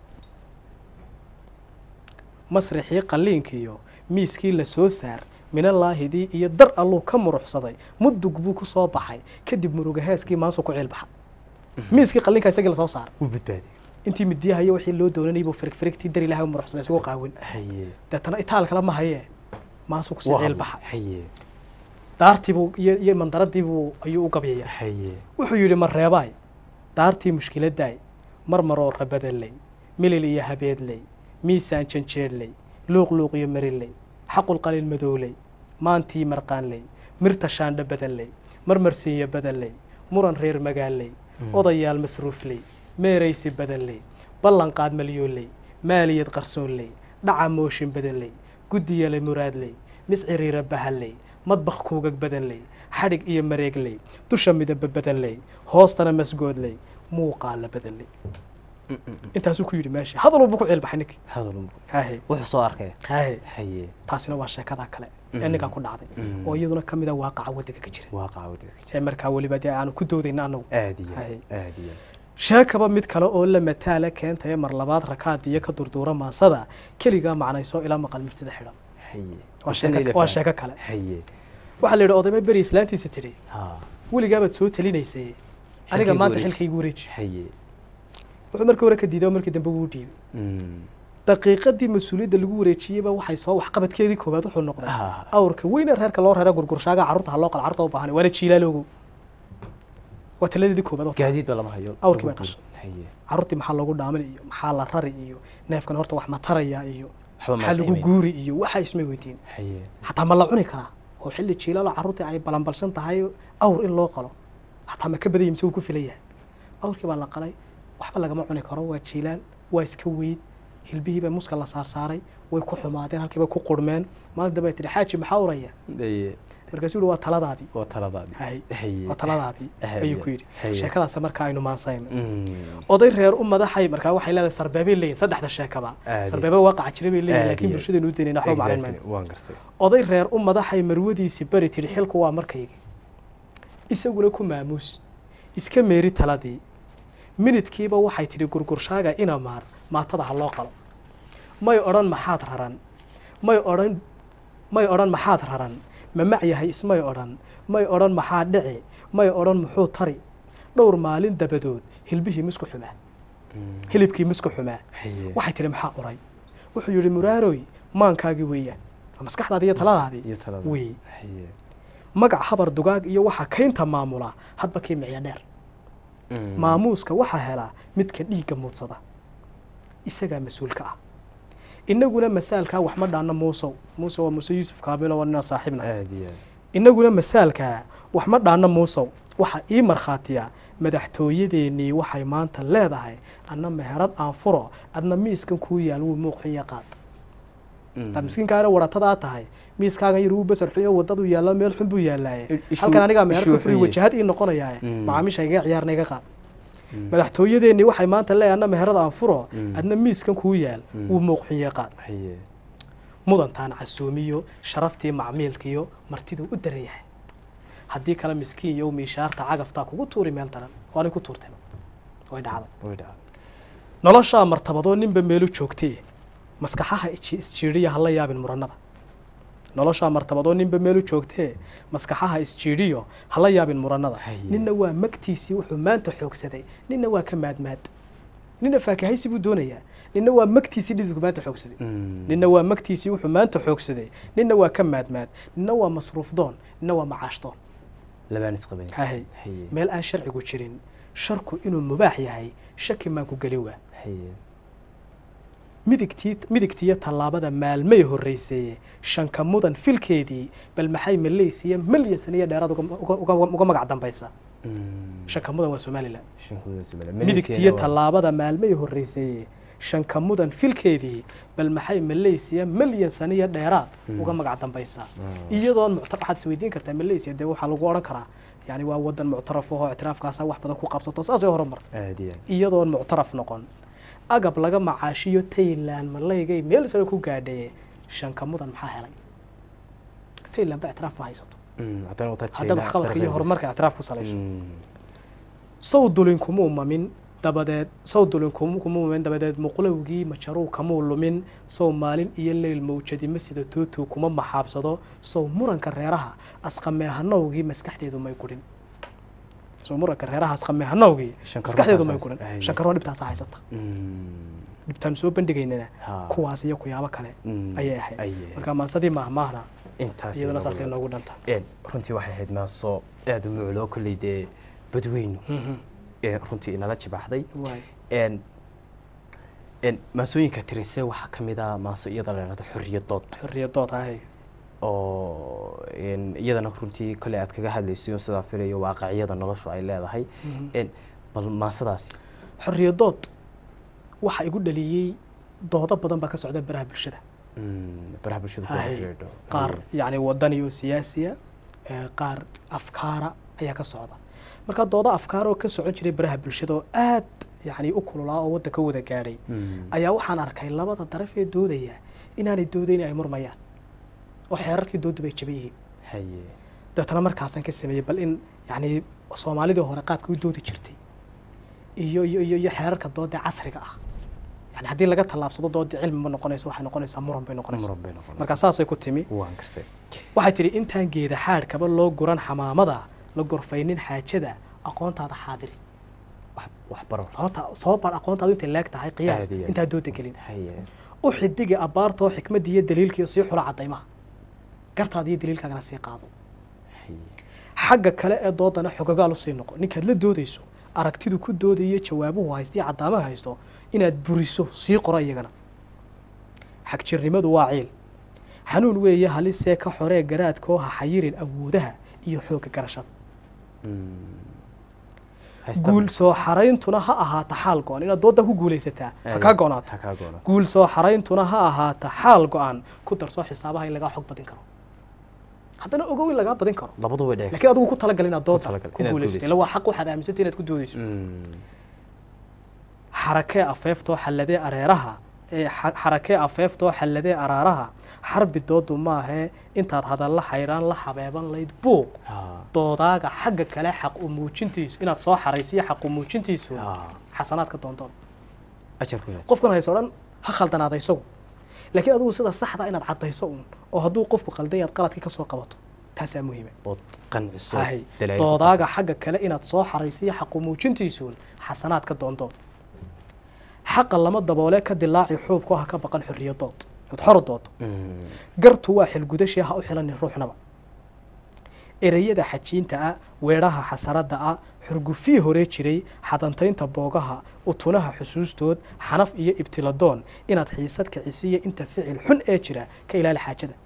masrixii qalliinkiiyo miiskii la soo saar minalaahidii iyo dar alluu ka muruxsaday mudug buu ku soo baxay kadib muruga heeskii maansu ku ciilbaxa miiskii qalliinka isagii lasoo saaray wuu badbaadiyey intii midiyaha iyo wixii loo doonanayay buu firig firigtii dar ilahay u muruxsaday isugu qaawin haye deetana itaal kale ma hayee maasuu kusii Waa ciilbaxa haye daartiibuu iyo iyo mandaradiibuu ayuu u gabyaya haye wuxuu yidhi ma reebaay daartii mushkiladaay marmaroo rabadaley milil iyo habeedley miisaan janjeedley luuqluuq iyo mariley xaqulqaliil madowley maantii marqaanley mirta shaandha badanley marmarsiiyo badanley muran reer magaaley odayaal masruufley meeraysi badanley ballanqaad malyooley maaliyad qarsoonley dhaca mooshin badanley guddiyale muraadley misciriira bahalley madbakh kuugag badanley xadhig iyo mareegley dusha midaba badanley hoostana masgoodley muuqaala badanley intaasuu ku yidhi meesha hadal walba ku ciilbaxay ninkii hadal hahe wuxuu soo arkay hahe haye taasina waa sheekada kale ee Mm. ninkaa ku dhacday Mm. oo iyaduna ka mida waaqaca waddanka ka jira waaqaca waddanka ka ee jira markaa weliba dee aanu ku doodayna anagu aad iyo Haye. aad iyo sheekaba mid kale oo la mataala keentaya mar labaad rakaad iyo ka durduura maasada keligaa macnayso ilaa maqal murtida xidhan haye waa Bishan sheeko ila waa faham. sheeko kale haye waxaa la yidhi odayma beri islaantiisa tidhi ha weligaabaad soo talinaysay aniga Xilkaygu maanta wareeji. xilkaygu wareeji haye wuxuu markii hore ka diiday oo markii dambe wuu dhiibay Mm. daqiiqadii mas-uuliyadda lagu wareejiyeyba waxay soo waxqabadkeedii koowaad wuxuu noqday Ah. awrka weyne reerka loo reera gurgurshaaga carruurta ha loo qala carruurta u baahan waana jiilaaloogo waa taladeedii koowaad oo gaadiid ba lama hayo Awrkii bay qashay. haye carruurtii maxaa loogu dhaamin iyo maxaa la rari iyo neefkan horta wax ma taraya iyo waxba ma maxaa lagu qiimeyn. guuri iyo waxaa ismay weydiin haye xataa ma la cuni karaa oo xilli jiilaaloo carruurtii ay balanbalshan tahay awr in loo qalo xataa ma ka badaya mise wuu ku filan yahay awrkii baa la qalay waxba lagama cuni karo waa jiilaal waa iska weyd hilbihii baa muska la saarsaaray way ku xumaadeen halkii bay ku qurmeen maalin dambe ay tidhi xaaji maxaa uraya haye markaasuu yihi waa taladaadii waa taladaadii hay haye waa taladaadii Haye. ayuu ku yidhi Haye. sheekadaas markaa aynu maansayno Mm. oday reer u madaxay markaa waxay leedahay sarbeebay leeyihin saddexda sheekaba Aadi. sarbeebe waaqaca jira bay leeyihin Aadi. laakiin bulshadaynu u daynayna waxba maclin Exactly. mayno waan gartay oday reer u madaxay marwadiisii bari tidhi xilku waa markayga isaguna ku maamuus iska meeri taladii minidkiiba waxay tidhi gurgurshaaga ina maar maatada ha loo qalo may odhan maxaad raran may odhan may odhan maxaad raran ma mac yahay ismay odhan may odhan maxaa dhici may odhan muxuu tari dhowr maalin dabadood hilbihii misku xumaa Mm. hilibkii misku xumaa haye waxay tidhi maxaa uray wuxuu yidhi muraaroy maankaagii weeyaan waa maskaxdaadii iyo taladaadii iyo talada wey haye magac habar dugaag iyo waxaa kaynta maamula hadba kii micyo dheer Mm. maamuuska waxaa helaa midka dhiigga muudsada isagaa mas-uulka ah innaguna masaalkaa wax ma dhaanno muusow muuse waa muuse yuusuf kaamilo waa nina saaxiibna aad iyo aad innaguna masaalkaa wax ma dhaanno muusow waxaa ii markhaatiya madaxtooyadeennii waxay maanta leedahay adna meherad aan furo adna miiskan kuu yaal wuu muuqxiyo qaad hadaad miskiinkaana waratada tahay miiskaagan yar wuu basar xuyo wadadu yaallo meel xun buu yaallaaye Ishu- halkan anigaa meherad ishuu ku furi xuye. wajahad ii noqonayaaye Mm. macaamiisha iga ciyaarna iga qaad madaxtooyadeennii waxay maanta leedahay adna meherad aan furo Mm. adna miiskan kuu yaal Mm. wuu muuqxiyo qaad haye mudantaan casuumiyo sharaftii macmiilkiyo martiduu u daran yahay haddii kale miskiin iyo miishaarta cagaftaa kugu tuuri meel daran waa nin ku tuurtay way dhacday way dhaca noloshaa martabadoo ninba meelu joogtay maskaxaha iji- isjiidhiya hala yaabin murannada noloshaa martabadoo ninba meelu joogtee maskaxaha isjiidhiyo hala yaabin murannada Haye. ninna waa magtiisii wuxuu maanta xoogsaday ninna waa ka maadmaad ninna faakahaysi buu doonayaa ninna waa magtiisii dhididku maanta xoogsaday ninna waa magtiisii wuxuu maanta xoogsaday ninna waa ka maadmaad ninna waa masruuf doon ninna waa macaash doon labaan isqaban hahay haye meel aan sharcigu jirin sharku inuu mubaax yahay shaki maan ku gelin waa haye midigtii midigtiyo tallaabada maalmay horrayseeye shanka mudan filkeedii bal maxay maleysiya malyan saniyo dheeraad uga- uga- uga- uga magac dambaysa shanka mudan waa somalilan midigtiyo tallaabada maalmay horrayseeye shanka mudan filkeedii bal maxay maleysiya malyan saniyo dheeraad uga magac dambaysa iyadoon muctar waxaad isweydiin kartaa maleysiya dee waxaa lagu odhan karaa yani waa wadan muctaraf ahoo ictiraafkaasa wax badan ku qabsato saasay horumartay aad iyo aad iyadoon muctaraf noqon agab laga macaashiyo taylan malaygay meel sare ku gaadhaye shanka mudan maxaa helay taylan ba ictiraaf ma haysato Mm, haddana wataa haddaad China waxqabadka iyo darafeeda. horumarka ictiraaf ku salayso Mm, sow dulin kumuu mamin dabadeed sow dulin kum- kumuu mamin dabadeed muqlowgii majaruu kamuu lumin sow maalin iyo leyl mawjadima sida tuutuu kuma maxaabsado sow muranka reeraha asqameehanowgii maskaxdeedu may gudhin sow muranka reeraha asqameehanowgii Shankaro maskaxdeedu may taasaas- gudhin ay. shankaroo dhibtaasa haysata mm, dhibtaan soo bandhigaynana ha. kuwaas iyo kuyaabo kale Mm, ayay ahayd ayay. marka maansadii maahmaahna intaas iyaduna inoogu saasay leedahay. noogu dhanta Een, runtii waxay ahayd maaso aada u mucloo kolley dee badweynu ee runtii inala jibaxday waay een een maasooyinka tirise waxaa ka mid ah maaso iyada la yidhahdo xorriyadood xorriyadood ahay oo een iyadana runtii kolley aad kaga hadlayso sidaa filayo waaqiciyada noloshu ay leedahay een bal maasadaasi xorriyadood waxa igu dhaliyey doodo badan baa ka socda baraha bulshada Mm, baraha bulshada ku Hay. xidhiidho qaar yacni wadani oo siyaasiya ee, qaar afkaara ayaa ka socda marka doodo afkaar oo ka socon jiray baraha bulshada oo aad yacni u kululaa oo wadda ka wada gaadhay Mm, ayaa waxaan arkay labada daraf ee doodaya inaanay doodayn ay murmayaan oo xeerarkii doodu bay jaban yihiin haye dabeetana markaasaan ka sameeyey bal in yacni soomaalidii hore qaabkii u doodi jirtay iyo iyo iyo iyo xeerarka dooda casriga ah yani haddii laga tallaabsado doodii cilmi ma noqonayso waxay noqonaysaa muran bay noqonaysaa muran bay noqonaysaa marka saasay ku timi waan karsay waxay tidhi intaan geeda xaadhkaba loo guran xamaamada la gorfaynin xaajada aqoontaada xaadiri wax wax baro horta soo bar aqoontaadu intay leeg tahay qiyaas Aad iyo aad. intaa dooda gelin haye u xidigi abbaartoo xikmadii iyo daliilkiiyo sii xula caddaymaha gartaada iyo daliilkaagana sii qaado haye xagga kale ee doodana xogogaal usii noqo ninkaad la doodayso aragtidu ku doodayo jawaabuhu haysto iyo caddaamaha haysto inaad buriso sii qoro iyagana xagjirnimadu waa ciil xanuun weeye halisee ka xoree garaadkoo ha xayirin awoodaha iyo xoogga garashada Mm. Haysta- guul soo xarayntuna ha ahaata xaal go-an inaad doodda ku guulaysataa ha kaa go-naato ha kaa goonaato guul soo xarayntuna ha ahaata xaal go-an ku darso xisaabaha in lagaa xog badin karo haddana ogow in lagaa badin karo labadu way dheci laakiin adigu ku talagal inaad doodda talagal, ku inaad guulaysato guulaysato. ila waa xaq waxaad aaminsantay inaad ku doodayso Mm, xarakee afeeftoo xalladee areeraha ee xa- xarakee afeeftoo xalladee araaraha xarbi doodu maahee intaad hadalla xayraan la xabeeban layd buuq ha doodaaga xagga kale xaq u muujintiisu inaad soo xaraysiyo xaq u muujintiisu ha xasanaadka doontoon ajarku inaad qofkan hayso dhan ha khaldanaada isagu laakiin adigu sida saxda inaad caddayso uun oo hadduu qofku qaldan yaad qaladkii ka soo qabato taasaa muhiima ood qanciso hay dalaa'il ku doodaaga xagga kale inaad soo xaraysiyo xaq u muujintiisuun xasanaadka doontoon xaqa lama daboole ka dilaaci xuubku ha ka baqan xorriyadood inaad xor doodo Mm, gartu waa xilgudashii ha u xilanin ruuxnaba ereyada xajiinta ah weedhaha xasaradda ah xurgufii horee jiray xadantaynta boogaha utunaha xusuustood xanaf iyo ibtiladoon inaad xiisad kicisiyo inta ficil xun ee jira ka ilaali xaajada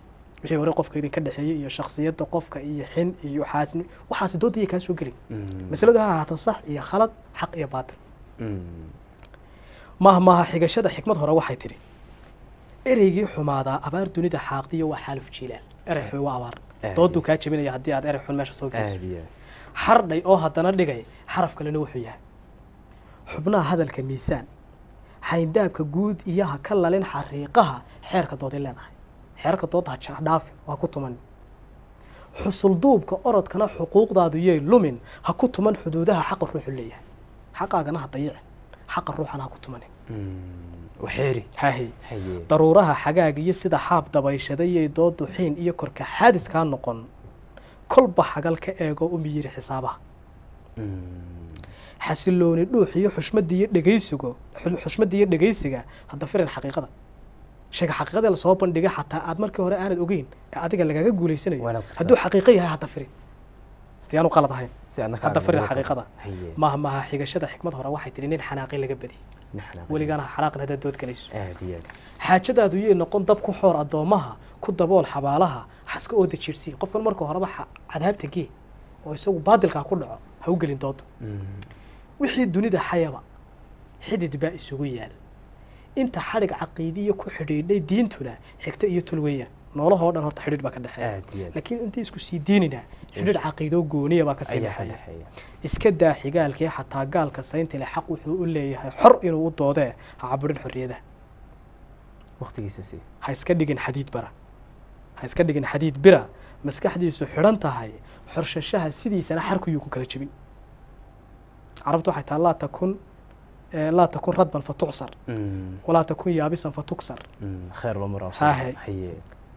wixii hore qofka idinka dhexeeyey iyo shaksiyadda qofka iyo xin iyo waxaasni waxaasi doodaya kaa soo gelin Mm. masaladu ha ahaato sax iyo khalad xaq iyo baatil Mm. maaha maaha xigashada xikmad hore waxay tidhi ereygii xumaadaa abaar dunida xaaqdiyo waa xaaluf jiilaal erey xun waa abaar Aad dooduu iyo- kaa jebinaya haddii aad erey xun meesha soo geliso aad iyo aad. xardhay oo haddana dhigay xaraf kalena wuxuu yahay xubnaha hadalka miisaan xayndaabka guud iyo ha ka lalin xariiqaha xeerka dooday leedahay xeerka doodda ha ja- dhaafin waa ku tuman xusulduubka orodkana xuquuqdaadu yay lumin ha ku tuman xuduudaha xaqa ruuxu leeyahay xaqaagana ha dayicin xaqa ruuxana ha ku tumanin Mm. waxeeri hahay haye daruuraha xagaag iyo sida xaab dabayshadayay doodu xiin iyo korka xaadis kaa noqon kolba xagal ka eego u miyiri xisaabaha Mm. xasilooni dhuux iyo xushmadda iyo dhegaysigo xu- xushmadda iyo dhegaysiga hadda firin xaqiiqada sheega xaqiiqada lasoo bandhigay xataa aad markii hore aanad ogeyn ee adiga lagaga guulaysanayo Waana ku hadduu xaqiiqo yahay hadda firin hadii aanu qalad ahayn si adna hadda kaaga firin muuqato. xaqiiqada haye maaha maaha xigashada xikmad hore waxay tihi nin xanaaqin laga badi Naxna- weligaana ha xanaaqin haddaad dood galayso aad iyo aad. xaajadaadu yay noqon dab ku xoor addoomaha ku dabool xabaalaha xaska oo dajiirsii qofkan marka horeba xa- cadaabta gee oo isagu baadilkaa ku dhaco ha u gelin dooda Mm. wixii dunida xayaba xidid baa isugu yaal inta xadhig caqiidiya ku xidhiidhay diintuna xigto iyo tul weeyaan noolahoo dhan horta xidhiidh baa ka dhexeeya aad iyo aad. laakiin intii isku sii diinina xidhiidh caqiidoo gooniya baa kasii ayaa dhexeeya dhexeeya. iska daa xigaalkii xataa gaalka sayntile xaq wuxuu u leeyahay xor inuu u doodee ha caburin xorriyadaha waqtigiisa si ha iska dhigin xadiid bara ha iska dhigin xadiid bira maskaxdiisu xidhan tahay xorshashaha sidiisana xarkuyuu ku kala jebin carabtu waxay tahay laa takun eh, laa takun radban fatucsar Mm. walaa takun yaabisan fatuksar Mm. khayr loo maro Hahe. haye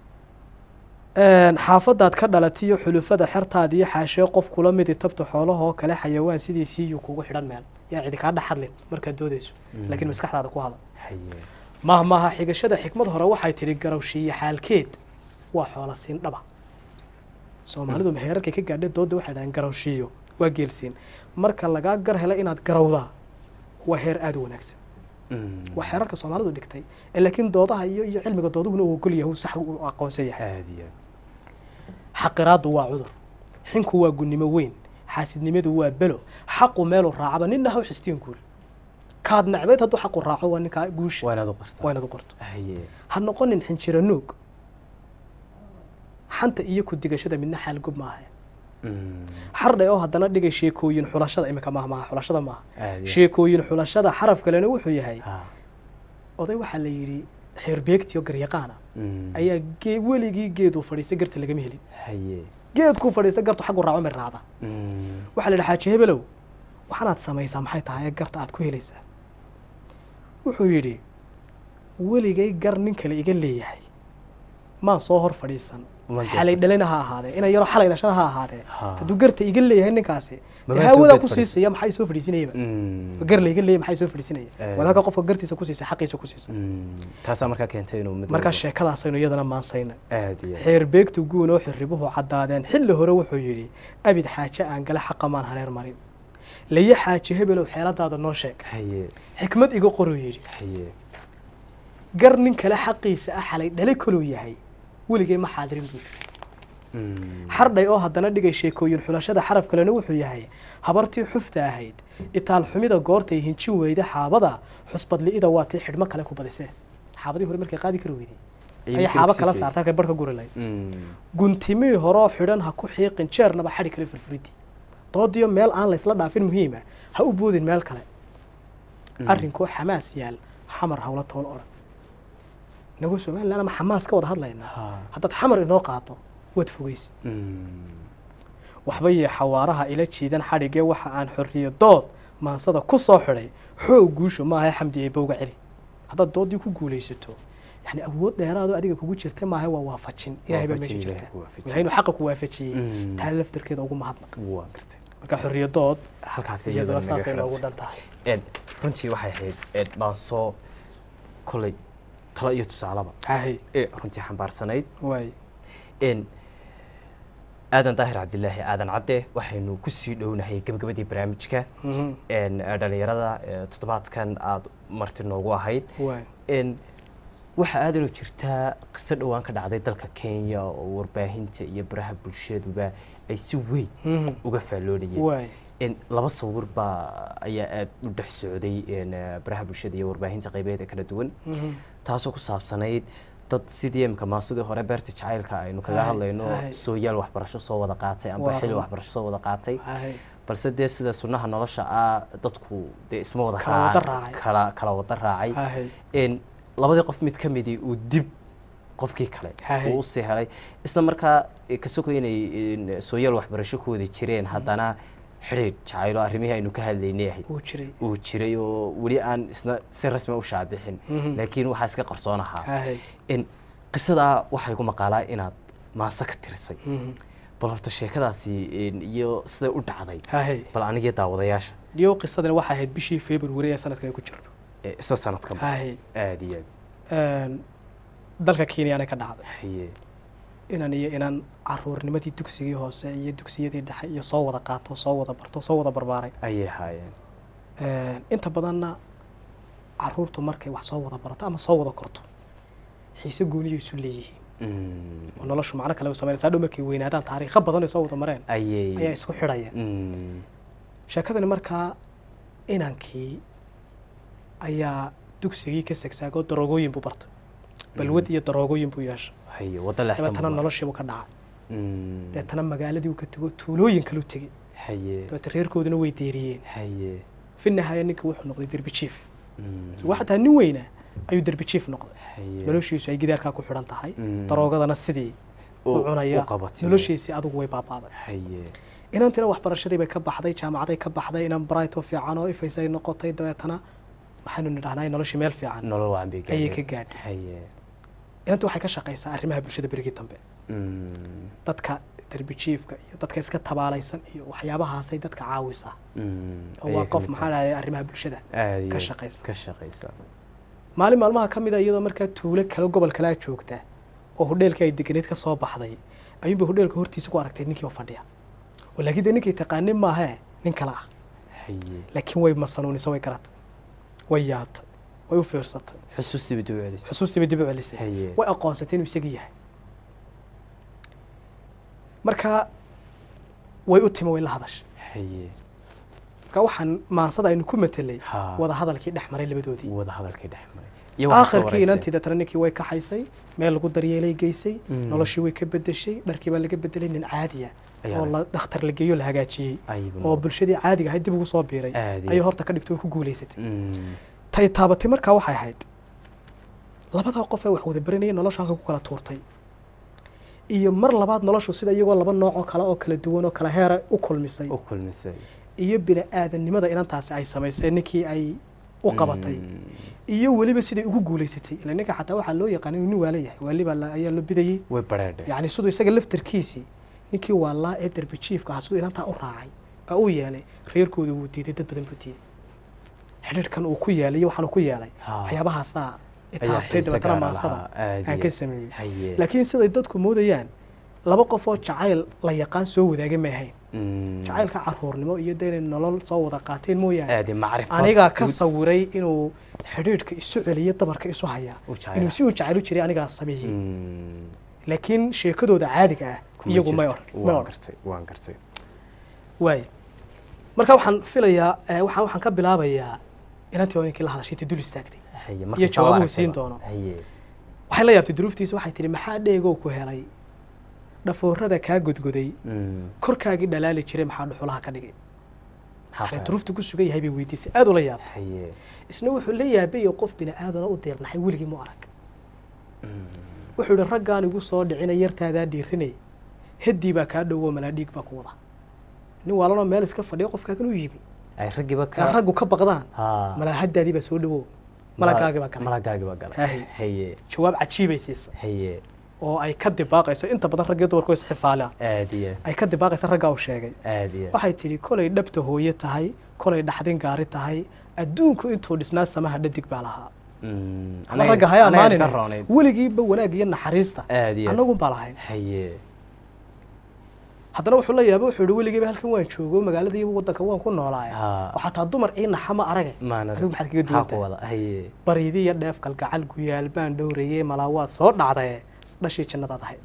xaafadaad ka dhalatiyo xulufada xertaada iyo xaashee qof kula midi tabta xoolahoo kale xayawaan sidiisiiyuu kugu xidhan meel yaa cidi kaa dhex hadlin markaad doodayso Mm. laakiin maskaxdaada ku hadal haye maaha maaha xigashada xikmad hore waxay tidhi garawshiiye xaalkeed waa xoola siin dhaba soomaalidu heerarkay ka gaadhay dooda waxay dhahaan garawshiiyo waa geelsiin marka lagaa gar hela inaad garawdaa waa heer aada u wanaagsan Mm. waa xeerarka soomaalidu dhigtay ee laakiin doodaha iyo iyo cilmiga dooduhuna uu ogol yahay uu sax u aqoonsan yahay aad iyo aad. xaqiraadu waa cudur xinku waa gunnimo weyn xaasidnimadu waa belo xaqu meeluu raacaba ninna ha u xistiin guul kaad nacbeed hadduu xaqu raaco waa ninkaa guusha waa inaad u qartaa waa inaad u qorto haye ha noqonin xinjiro nuug xanta iyo ku digashada midna xaalgub maaha Mm. xardhay oo haddana dhigay sheekooyin xulashada iminka maaha maaha xulashada maaha aad iyo sheekooyin xulashada xaraf kalena wuxuu yahay aad. Ha. oday waxaa la yidhi xeerbeegtiyo garyaqaana Mm. ayaa gee weligii geeduu fadhiistay garta lagama helin haye geedkuu fadhiistay gartu xaggu raaco mid raacda Mm. waxaa la yidhi xaaji hebelow waxaanaad samaysaa maxay tahay ee garta aad ku helaysaa wuxuu yidhi weligay gar nin kale iga leeyahay maan soo hor fadhiisan Ma garta. xalay dhalina ha ahaadee inay yaro xalay dhashana ha ahaadee Ha. hadduu garta iga leeyahay ninkaasi Ma dee maan soo hawadaa geed ku fadhiisan. siisaya maxay soo fadhiisinayaba Mm. gar layga leeyahay maxay soo fadhiisinaya Eh. walaaka qofka gartiisa ku siisa xaqiisa ku siisa Mm. taasaa markaa keentay inuu mid markaa walba- sheekadaasaynu iyadana maansayna aad iyo aad. xeer beegtu guun oo xirribuhu caddaadeen xilli hore wuxuu yidhi abid xaaje aan gala xaqa maan hareer marin laye xaaje hebelow xeeladaada noo sheeg haye xikmad iga qoruu yidhi haye gar nin kale xaqiisa ah xalay dhale koluu yahay weligay ma xaadirin buu yidhi Mm. xardhay oo haddana dhigay sheekooyin xulashada xaraf kalena wuxuu yahay habartii xufta ahayd itaal xumida goortay hinjin weyda xaabada xusbadli'ida waa tii xidhmo kale ku badisee xaabadii hore markay qaadi kari weyday Ayay ayay markii xaabo ku kala siisay. saarta halkay barh ka guri lahayd Mm. guntimii horoo xidhan ha ku xiiqin jeernaba xadhi kale furfuridii doodiyo meel aan laysla dhaafin muhiima ha u boodin meel kale Mm. arrinkoo xamaas yaal xamar hawla tool odhan nagu somalilan ama xamaas ka wada hadlaynaa Ha. haddaad xamar inoo qaato waad fogeysa Mm. waxba yee xawaaraha ila jiidan xadhigee waxa aan xorriyo dood maansada ku soo xidhay xoog guushu maaha xamdi ee bowga celi haddaad doodii ku guulaysato yani awood dheeraadoo adiga kugu jirta maaha waa waafajin ilahay baa meesha Waafajin, jirta Ilaahay ku waafajin. ilahay inuu xaqa ku waafajiyey Mm. taa laftarkeeda ugu mahadnaq waa gartay marka xorriyo dood halkaas iyaduna saasay noogu dhan tahay ed runtii waxay ahayd ed baan soo kolley talo iyo tusaalaba hahay ee runtii xambaarsanayd waay n aadan daahir cabdilaahi aadan cadde waxaynu kusii dhownahay gebagabadii barnaamijka Mhm. n dhalinyarada ee toddobaadkan aada marti noogu ahayd waay n waxaa aad inuu jirtaa qiso dhowaan ka dhacday dalka kenya oo warbaahinta iyo baraha bulshaduba ay si weyn Mhm. uga faalloonayeen waay in laba sawir baa ayaa aad u dhex socday in, eh, baraha bulshada iyo warbaahinta qaybeeda kala duwan Mhm. taasoo ku saabsanayd dad sidii imka maasidii hore beerta jacaylka aynu kaga Hay, hadlayno hay. sooyaal waxbarasho soo wada qaatay amba Waa xilli run. waxbarasho soo wada qaatay Hay. balse dee sida sunnaha nolosha ah dadku dee isma wada Kala wada raacaan, raacay. kala kala wada raacay Hay. in labadii qof mid ka midii uu dib qofkii kale Hay. uu usii helay isla markaa eh, ka soko inay in, sooyaal waxbarasho ku wada jireen haddana xidhiidh jacaylo arrimihii aynu ka hadlaynay ahayd wuu jiray uu jiray oo weli aan isna si rasmi u shaabixin Mhm. laakiin waxaa iska qarsoon ahaa Hay. in qisadaa waxay ku maqaalaa inaad maase ka tirisay Mhm. bal horta sheekadaasi in, iyo siday u dhacday Hay. bal anigii daawadayaasha iyo qisadani waxay ahayd bishii february ee sanadkan ay ku jirno ee isla sanadka Hay. aada iyo Een, dalka kenyana ka dhacday aad haye inan iyo inaan caruurnimadii dugsigii hoose iyo dugsiyadii dhexe iyo soo wada qaato soo wada barto soo wada barbaaray ayay haayeen Een, inta badanna caruurtu markay wax soo wada barato ama soo wada korto xiise gooniyay isu leeyihiin Mm, oo noloshu macno kale u sameynaysa hadhow markay weynaadaan taariikho badan ay soo wada mareen ayaa ayay isku xidhaya Mm, sheekadani markaa inankii ayaa dugsigii ka segsaagoo daroogooyin buu bartay balwad iyo daroogooyin buu yeeshay haye wadda leexsan dabeetana buu noloshiibuu ka dhacay Mm, dabeetana magaaladii uu ka tego tuulooyin kalu tegey haye dabeeta reerkooduna way deeriyeen haye fi nihaaya ninka wuxuu noqday derbi jiif Mm, waxa taa nin weyna ayuu derbi jiif noqday haye noloshiisu ay gidaarkaa ku xidhan tahay Mm. daroogadana sidii u u- cunaya u qabatay. noloshiisii adigu way baabaaday haye inantina waxbarashadii bay ka baxday jaamacaday ka baxday inan bright oo fiican oo ifaysa ay noqotay dabeetana waxaynu nidhahnaa noloshii meel fiican nolol waan bay ayay gaadheen. ka gaadhay haye inanta waxay ka shaqaysaa arrimaha bulshada berigii dambe Mm, dadka derbi jiifka iyo dadka iska tabaalaysan iyo waxyaabahaasay dadka caawisaa mm, oo ayay waa ka qof mid maxaa tahay. dhahay arrimaha bulshada Aad iyo ka aad shaqaysa. ka shaqaysa maalin maalmaha ka mid a iyadoo markaa tuulo kale gobol kalea joogta oo hodheelkii ay deganeed ka soo baxday ayuunba hodheelka hortiisa ku aragtay ninkii oo fadhiya oo laakiin dee ninkii taqaanin maahee nin kale ah haye laakiin way masanuunisa way garatay way yaabtay way u fiirsatay xusuustii bay dib u celisay xusuustii bay dib u celisay haye way aqoonsatay inuu isagii yahay marka way u timi way la hadashay haye marka waxaan maansada aynu ku matelay Ha. wada hadalkii dhex maray labadoodii wada hadalkii dhex maray iyo waxaa soo aakhirkii wareystay. inantii deetana ninkii way kaxaysay meel lagu daryeelay geysay Mm. noloshii way ka bedeshay dharkii baa laga bedelay nin caadiya Ayaa oo la- la dhakhtar la geeyo la hagaajiyey Ayuu oo noqday. bulshadii caadiga ahayd dib ugu soo biiray Aadi. ayay horta ka dhigtay oo ku guulaysatay Mm, tay taabatay markaa waxay ahayd labadaa qof ee wax wada baranayay nolosha halka ku kala tuurtay iyo mar labaad noloshu sida iyagoo laba nooc oo kale oo kala duwan oo kala heera u kulmisay u kulmisay iyo bini aadamnimada inantaasi ay samaysay ninkii ay u qabatay Mm, iyo weliba siday ugu guulaysatay ila ninka xataa waxaa loo yaqaan inuu nin waala yahay waali baa la- ayaa loo bidayey way bareedhay yacni siduu isaga laftarkiisii ninkii waalaa ee derbi jiifka ahaa siduu inantaa u raacay oo u yeelay reerkooda wuu diiday dad badan buu diiday xidhiidhkan uu ku yeelay iyo waxaan uu ku yeelay Ha. waxyaabahaasaa ayaa itaabtay xiise dabeetana gaara maansada lahaa. Aad aan iyo ka aad. sameeyey haye laakiin siday dadku moodayaan laba qof oo jacayl la yaqaan soo wadaagay ma ahayn Mm, jacaylka caruurnimo iyo dee inay nolol soo wada qaateen mooyaane aad iyo macrifad anigaa ka guud sawiray inuu xidhiidhka isu celiyo dabarka isu hayaa u jecel. inuu si uu jacayl u jiray anigaa sameeyey Mm, laakiin sheekadooda caadiga ah kuma iyagu may jirto. or may waan or gartay waan gartay waay marka waxaan filayaa eh, waxaan waxaan ka bilaabayaa inantii oo ninkii la hadashay intii dul istaagtay haye iyo markii saa jawaabuhu aragtayba. siin doono. haye waxay la yaabtay duruuftiisa waxay tihi maxaa dheegow ku helay dhafoorada kaa godgoday Mm, korkaagii dhalaali jiray maxaa dhuxulaha ka dhigay maxaa waxay ku duruufta ku sugan yahay bay weydiisay aad ula yaabtay haye isna wuxuu la yaabayay qof bini aadana u deernaxay weligii mu arag Mm, wuxuu yihi raggaan igu soo dhicina yartaadaa dhiirinay heddii baa kaa dhowo malaa dhiig baa ku wada nin waalanoo meel iska fadhiyo qofkaagan u yimi ay raggiiba ee ka raggu ka baqdaan Ha. malaa haddaadii baa soo dhowo malagaagii baa galay malagaagii baa galay Haye. haye jawaab cajiibay siisa haye oo ay ka dibaaqayso inta badan raggii dumarku way isxifaalaan aad iyo ay ka dibaaqaysa raggaa uu sheegay aad iyo waxay tidhi kolay dhabta hooye tahay kolay dhaxdin gaari tahay adduunku intuu dhisnaa samaha dhadig baa lahaa Mm, ama anaga- ragga haya anaga ka amaanin roonayd. weligiiba wanaag iyo naxariista aad iyo annagun baa lahayn haye haddana wuxuu la yaaba wuxuu yihi weligeyba halkan waan joogo magaalada iyo waddanka waan ku noolaaye Ha. oo xataa dumar ii naxa ma arage maana adigu maxaad kaga duwan maxaa ku tahay wada haye baryidi iyo dheef kalgacal guyaal baan dhowrayey malaa waad soo dhacdaye dhashii jannadaad ahayd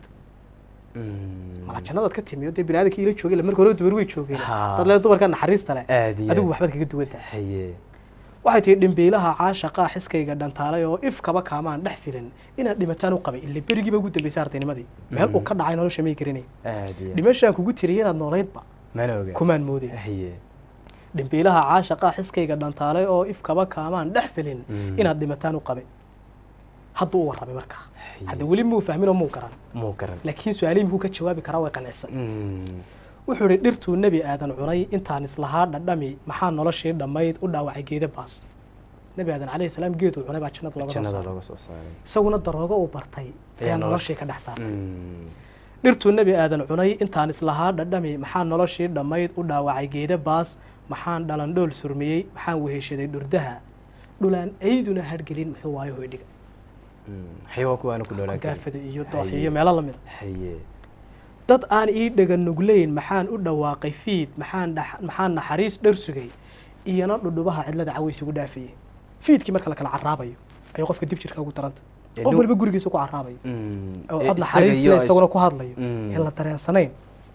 Mm. malaa jannadaad ka timi oo dee biniaadamkii ila joogay marka hore dumar way joogeen Ha. dad lee dumarka naxariista leh aad iyo adigu aad. waxbaad kaga duwan tahay haye waxay tihi dhimbiilaha caashaqaa xiskayga dhantaalay oo ifkaba kaamaan dhex filin inaad dhimataan u qabay ille berigiiba ugu dambaysay ardaynimadii meel uu ka dhacay nolosha may garanay aad iyo aad. dhimashaan kugu tiriyay inaad noolaydba mana oga kumaan moodin haye dhimbiilaha caashaqaa xiskayga dhantaalay oo ifkaba kaamaan dhex filin Mm. inaad dhimataan u qabay hadduu u warramay markaa Haye. hadda weli muu fahmin oo muu garan muu garan laakiin su-aalihii muxuu ka jawaabi karaa way qancisan Mm. wuxuu idhi dhirtuu nebi aadan cunay intaan islahaa dhadhami maxaa noloshii dhammayd u dhaawacay geeda baas nebi aadan calayhi salaam geeduu cunay baa jannada looga soo jannada saaray looga soo saaray isaguna daroogo uu bartay ayaa Ayaa noloshii ka dhex saartay Mm. dhirtuu nebi aadan cunay intaan islahaa dhadhami maxaa noloshii dhammayd u dhaawacay geeda baas maxaan dhalandhool surmiyey maxaan weheshaday dhurdaha dhulaan ayduna hadhgelin muxuu waayo hoydhiga Mm. xayawaanku waana ku noolaan karin daafada iyo doox Haye. iyo meelo lamida haye dad aan ii dhega nugleyn maxaan u dhawaaqay fiid maxaan dhax- maxaan naxariis dhar sugay iyana dhudhubaha cidlada caways ugu dhaafayay fiidkii marka la kala caraabayo ayuu qofka dib jirka ugu daranta Ee, qof nu- waliba gurigiisa ku caraabayo Mm. oo Ee, cod isaga naxariis iyo leh is- isaguna ku hadlayo Mm. in la dareensanayn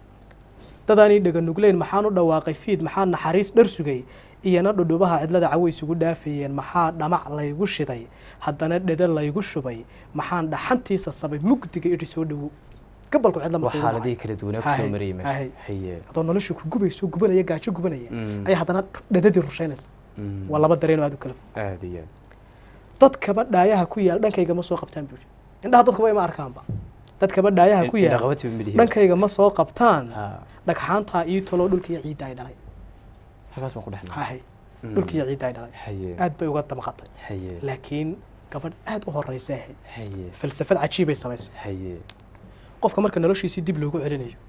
dadaan ii dhega nugleyn maxaan u dhawaaqay fiid maxaan naxariis dhar sugay iyana dhudhubaha cidlada caways ugu dhaafayeen maxaa dhamac laygu shiday haddana dheda laygu shubay maxaan dhaxantiisa sabay mugdiga idhi soo dhowo gabalku cidla waa markuu igu xaaladihii kala duwanaa kusoo Haye, marayay meesha haye. haye adoo nolosha ku gubayso gubanaya gaajo gubanaya Mm. ayaa haddana dhadadii rushaynaysa Mm. waa laba dareen oo aad u kala fog aad iyo aad dadkaba dhaayaha ku yaal dhankayga ma soo qabtaan buuri indhaha dadkuba ima arkaanba dadkaba dhaayaha ku yaal dhaqabatiba midhihi dhankayga ma soo qabtaan ha dhagxaantaa ii toloo dhulka iyo ciidda ay dhalay halkaas baan ku dhexnay hahay dhulka iyo ciidda ay dhalay haye aad bay uga damqatay haye laakiin gabadh aad u horeysa ahayd haye falsafad cajiibay samaysay haye qofka marka noloshiisii dib loogu celinayo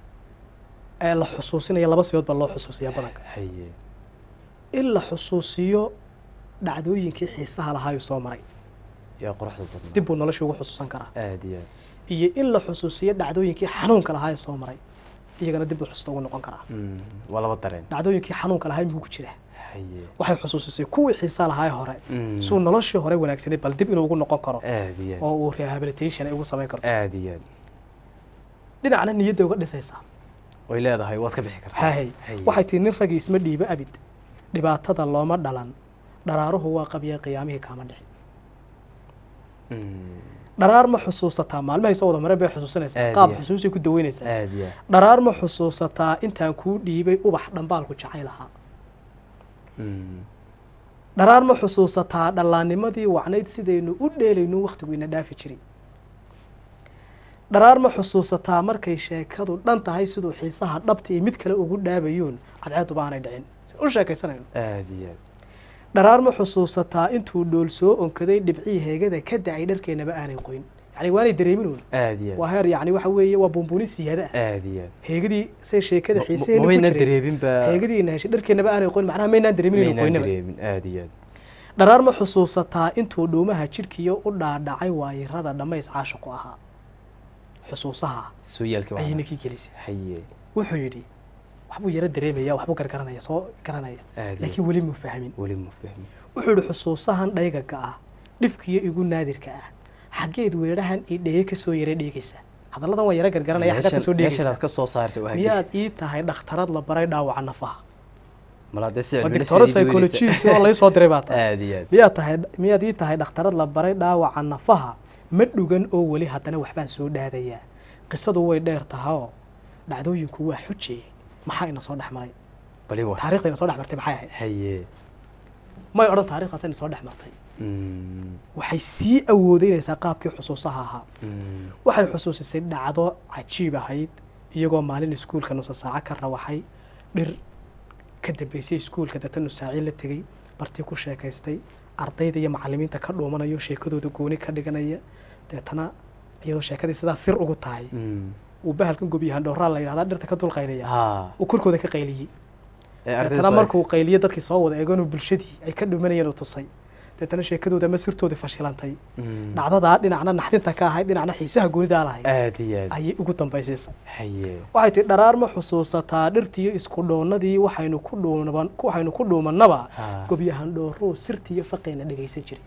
ee la xusuusinayo laba sibood baa loo xusuusiyaa badanka haye in la xusuusiyo dhacdooyinkii xiisaha lahaayuu soo maray yaa quruxda badnaa dib buu noloshii ugu xusuusan karaa aad iyo aad iyo in la xusuusiyo dhacdooyinkii xanuunka lahaa ee soo maray iyagana dib buu xusuusta ugu noqon karaa Mm. waa laba dareen dhacdooyinkii xanuunka lahaa imikuu ku jira haye waxay xusuusisay kuwii xiisaa lahaa ee hore Mm. suu noloshii hore wanaagsaneed bal dib inuu ugu noqon karo aad iyo aad oo uu rehabilitation ay ugu samayn karto aad iyo aad dhinacna niyadda uga dhisaysaa way leedahay waad ka bixi kartaa hahay waxay tihi nin ragii isma dhiibo abid dhibaatada looma dhalan dharaaruhu waa qabya qiyaamihii kaama dhicin Mm. dharaar ma xusuusataa maalmahay soo wada mareen bay xusuusanaysaa Aad qaab iyo aad. xusuusay ku daweynaysaa aad iyo aad dharaar ma xusuusataa intaan kuu dhiibay ubax dhambaalku jacayl ahaa Mm. dharaar ma xusuusataa dhallaannimadii wacnayd sidaynu u dheelayno wakhtigu ina dhaafi jiray dharaar ma xusuusataa markay sheekadu dhan tahay siduu xiisaha dhabta iyo mid kale ugu dhaabayuun cadceeduba aanay dhicin u sheekaysanayno aad iyo aad dharaar ma xusuusataa intuu dhool soo onkaday dhibcii heegada ka da-ay dharkeennaba aanay qoyn yani waanay dareeminuun aad iyo waa aad heer yani waxa weeye waa buunbuuni siyaada ah aad iyo aad heegadii say sheekada Ma- xiiseena ma ku maynaan jiray dareemin ba heegadiina heshay dharkeennaba aanay qoyn macnaha maynaan dareemin inuu maynaan qoynaba dareemin aad iyo aad dharaar ma xusuusataa intuu dhuumaha jidhkiyo u dhaadhacay waayirada dhammays caashiqu ahaa xusuusaha sooyaalkii ayay waa ninkii gelisay haye wuxuu yidhi waxbuu yaro dareemaya waxbuu gargaranaya soo garanaya aad iyo laakiin weli muu fahmin weli ma fahmi wuxuu yidhi xusuusahan dhaygaga ah dhifkiyo igu naadirka ah xaggeed weedhahan ii dheye kasoo yara dheegaysa hadalladan waa yaro gargaranaya xaggaad kasoo meeshan dheegaysa aad ka soo saartay waa miyaad ii tahay dhakhtarad la baray dhaawaca nafaha malaa dee si waa cilmi doctoro nafsiga idii weynaysa. psychologist oo laysoo diray baa tahay aad iyo aad miyaad tahay miyaad ii tahay dhakhtarad la baray dhaawaca nafaha ma dhugan oo weli haddana waxbaan soo dhaadayaa qisadu way dheer tahayoo dhacdooyinku waa xuje maxaa ina soo dhex maray bali wa taarikhda ina soo dhex martay maxay ahayd haye may odhan taarikhdaas ina soo dhex martay Mm. waxay sii awoodeynaysaa qaabkii xusuusaha ahaa Mm. waxay xusuusisay dhacdo cajiib ahayd iyagoo maalin iskuulka nusa saaco ka rawaxay dhir ka dambeysay iskuulka data nusaaci la tegey bartii ku sheekaystay ardayda iyo macalimiinta ka dhuumanayo sheekadooda gooni ka dhiganaya deetana iyadoo sheekadii sidaa sir ugu tahay Mm. uu bahalkan gobiyahan dhowraa la yidhahdaa dhirta ka dul qaylaya ha uu korkooda ka qayliyey ee ardayda deetana soo markuu qayliyo dadkii soo wada eeganuu bulshadii ay ka dhumanayeen uu tusay deetana sheekadooda ama sirtoodii fashilantay Mm. dhacdadaa dhinacna naxdinta ka ahayd dhinacna xiisaha goonidaa lahayd aad iyo aad ayay ugu dambaysiisay haye waxay tihi dharaar ma xusuusataa dhirtiyo isku dhoonnadii waxaynu ku dhuuman waxaynu ku dhuumannaba Ha. gobyahan dhooruu sirtiyo faqayna dhegaysan jiray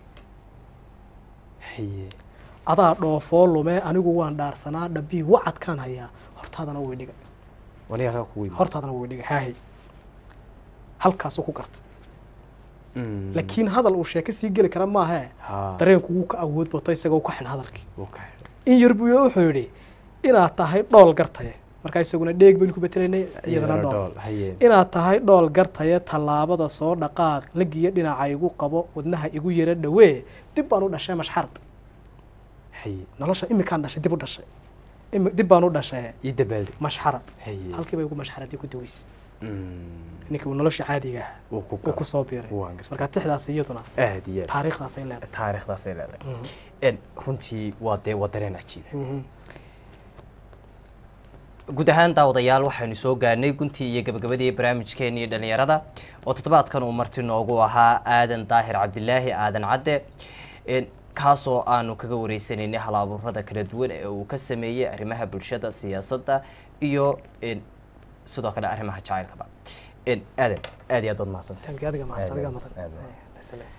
haye adaa dhoofoo lume anigu waan dhaarsanaa dhabii wacadkaan hayaa hortaadana way dhigay wali halkaa kugu yimid hortaadana way dhigay haahay halkaasuu ku gartay Mm. laakiin hadal uu sheeko sii geli kara maahee ha dareenku wuu ka awood bato isagoo ka xidh hadalkii wuu ka xidhay. in yar buu wuxuu yidhi inaad tahay dhool gartaye markaa isaguna dheeg baynu ku betelaynay iyadana Iyadana dhool dhool haye inaad tahay dhool gartaye tallaabada soo dhaqaaq lagiyo dhinaca igu qabo wadnaha igu yara dhawee dib baan u dhashay mashxarad haye nolosha imikaan dhashay dib u dhashay Imi- dib baan u dhashay ii dabaalde mashxarad haye halkii bay ugu mashxaradii ku daweysay Mm. ninkii uu nolosha caadiga ahaa wuu ku uu galo. ku soo biiray waan gartay marka tixdaas iyaduna aad iyo aad taariikhdaasay leedahay taariikhdaasay leedahay Mhm. En, runtii waa dee waa dareen cajiiba Mhm. guud ahaan daawadayaal waxaynu soo gaarnay guntii iyo gabagabadii barnaamijkeennii dhalinyarada oo toddobaadkan uu marti noogu ahaa aadan daahir cabdilaahi aadan cadde En, kaasoo aanu kaga wareysanaynay hal abuurada kala duwan ee uu ka sameeyey arrimaha bulshada siyaasadda iyo en, sidoo kale arrimaha jacaylkaba En, aadan aad iyo aad baad mahadsantahay Thank you, adiga mahadsan, adiga Aad, mahadsan. aad, aad. Asalaam.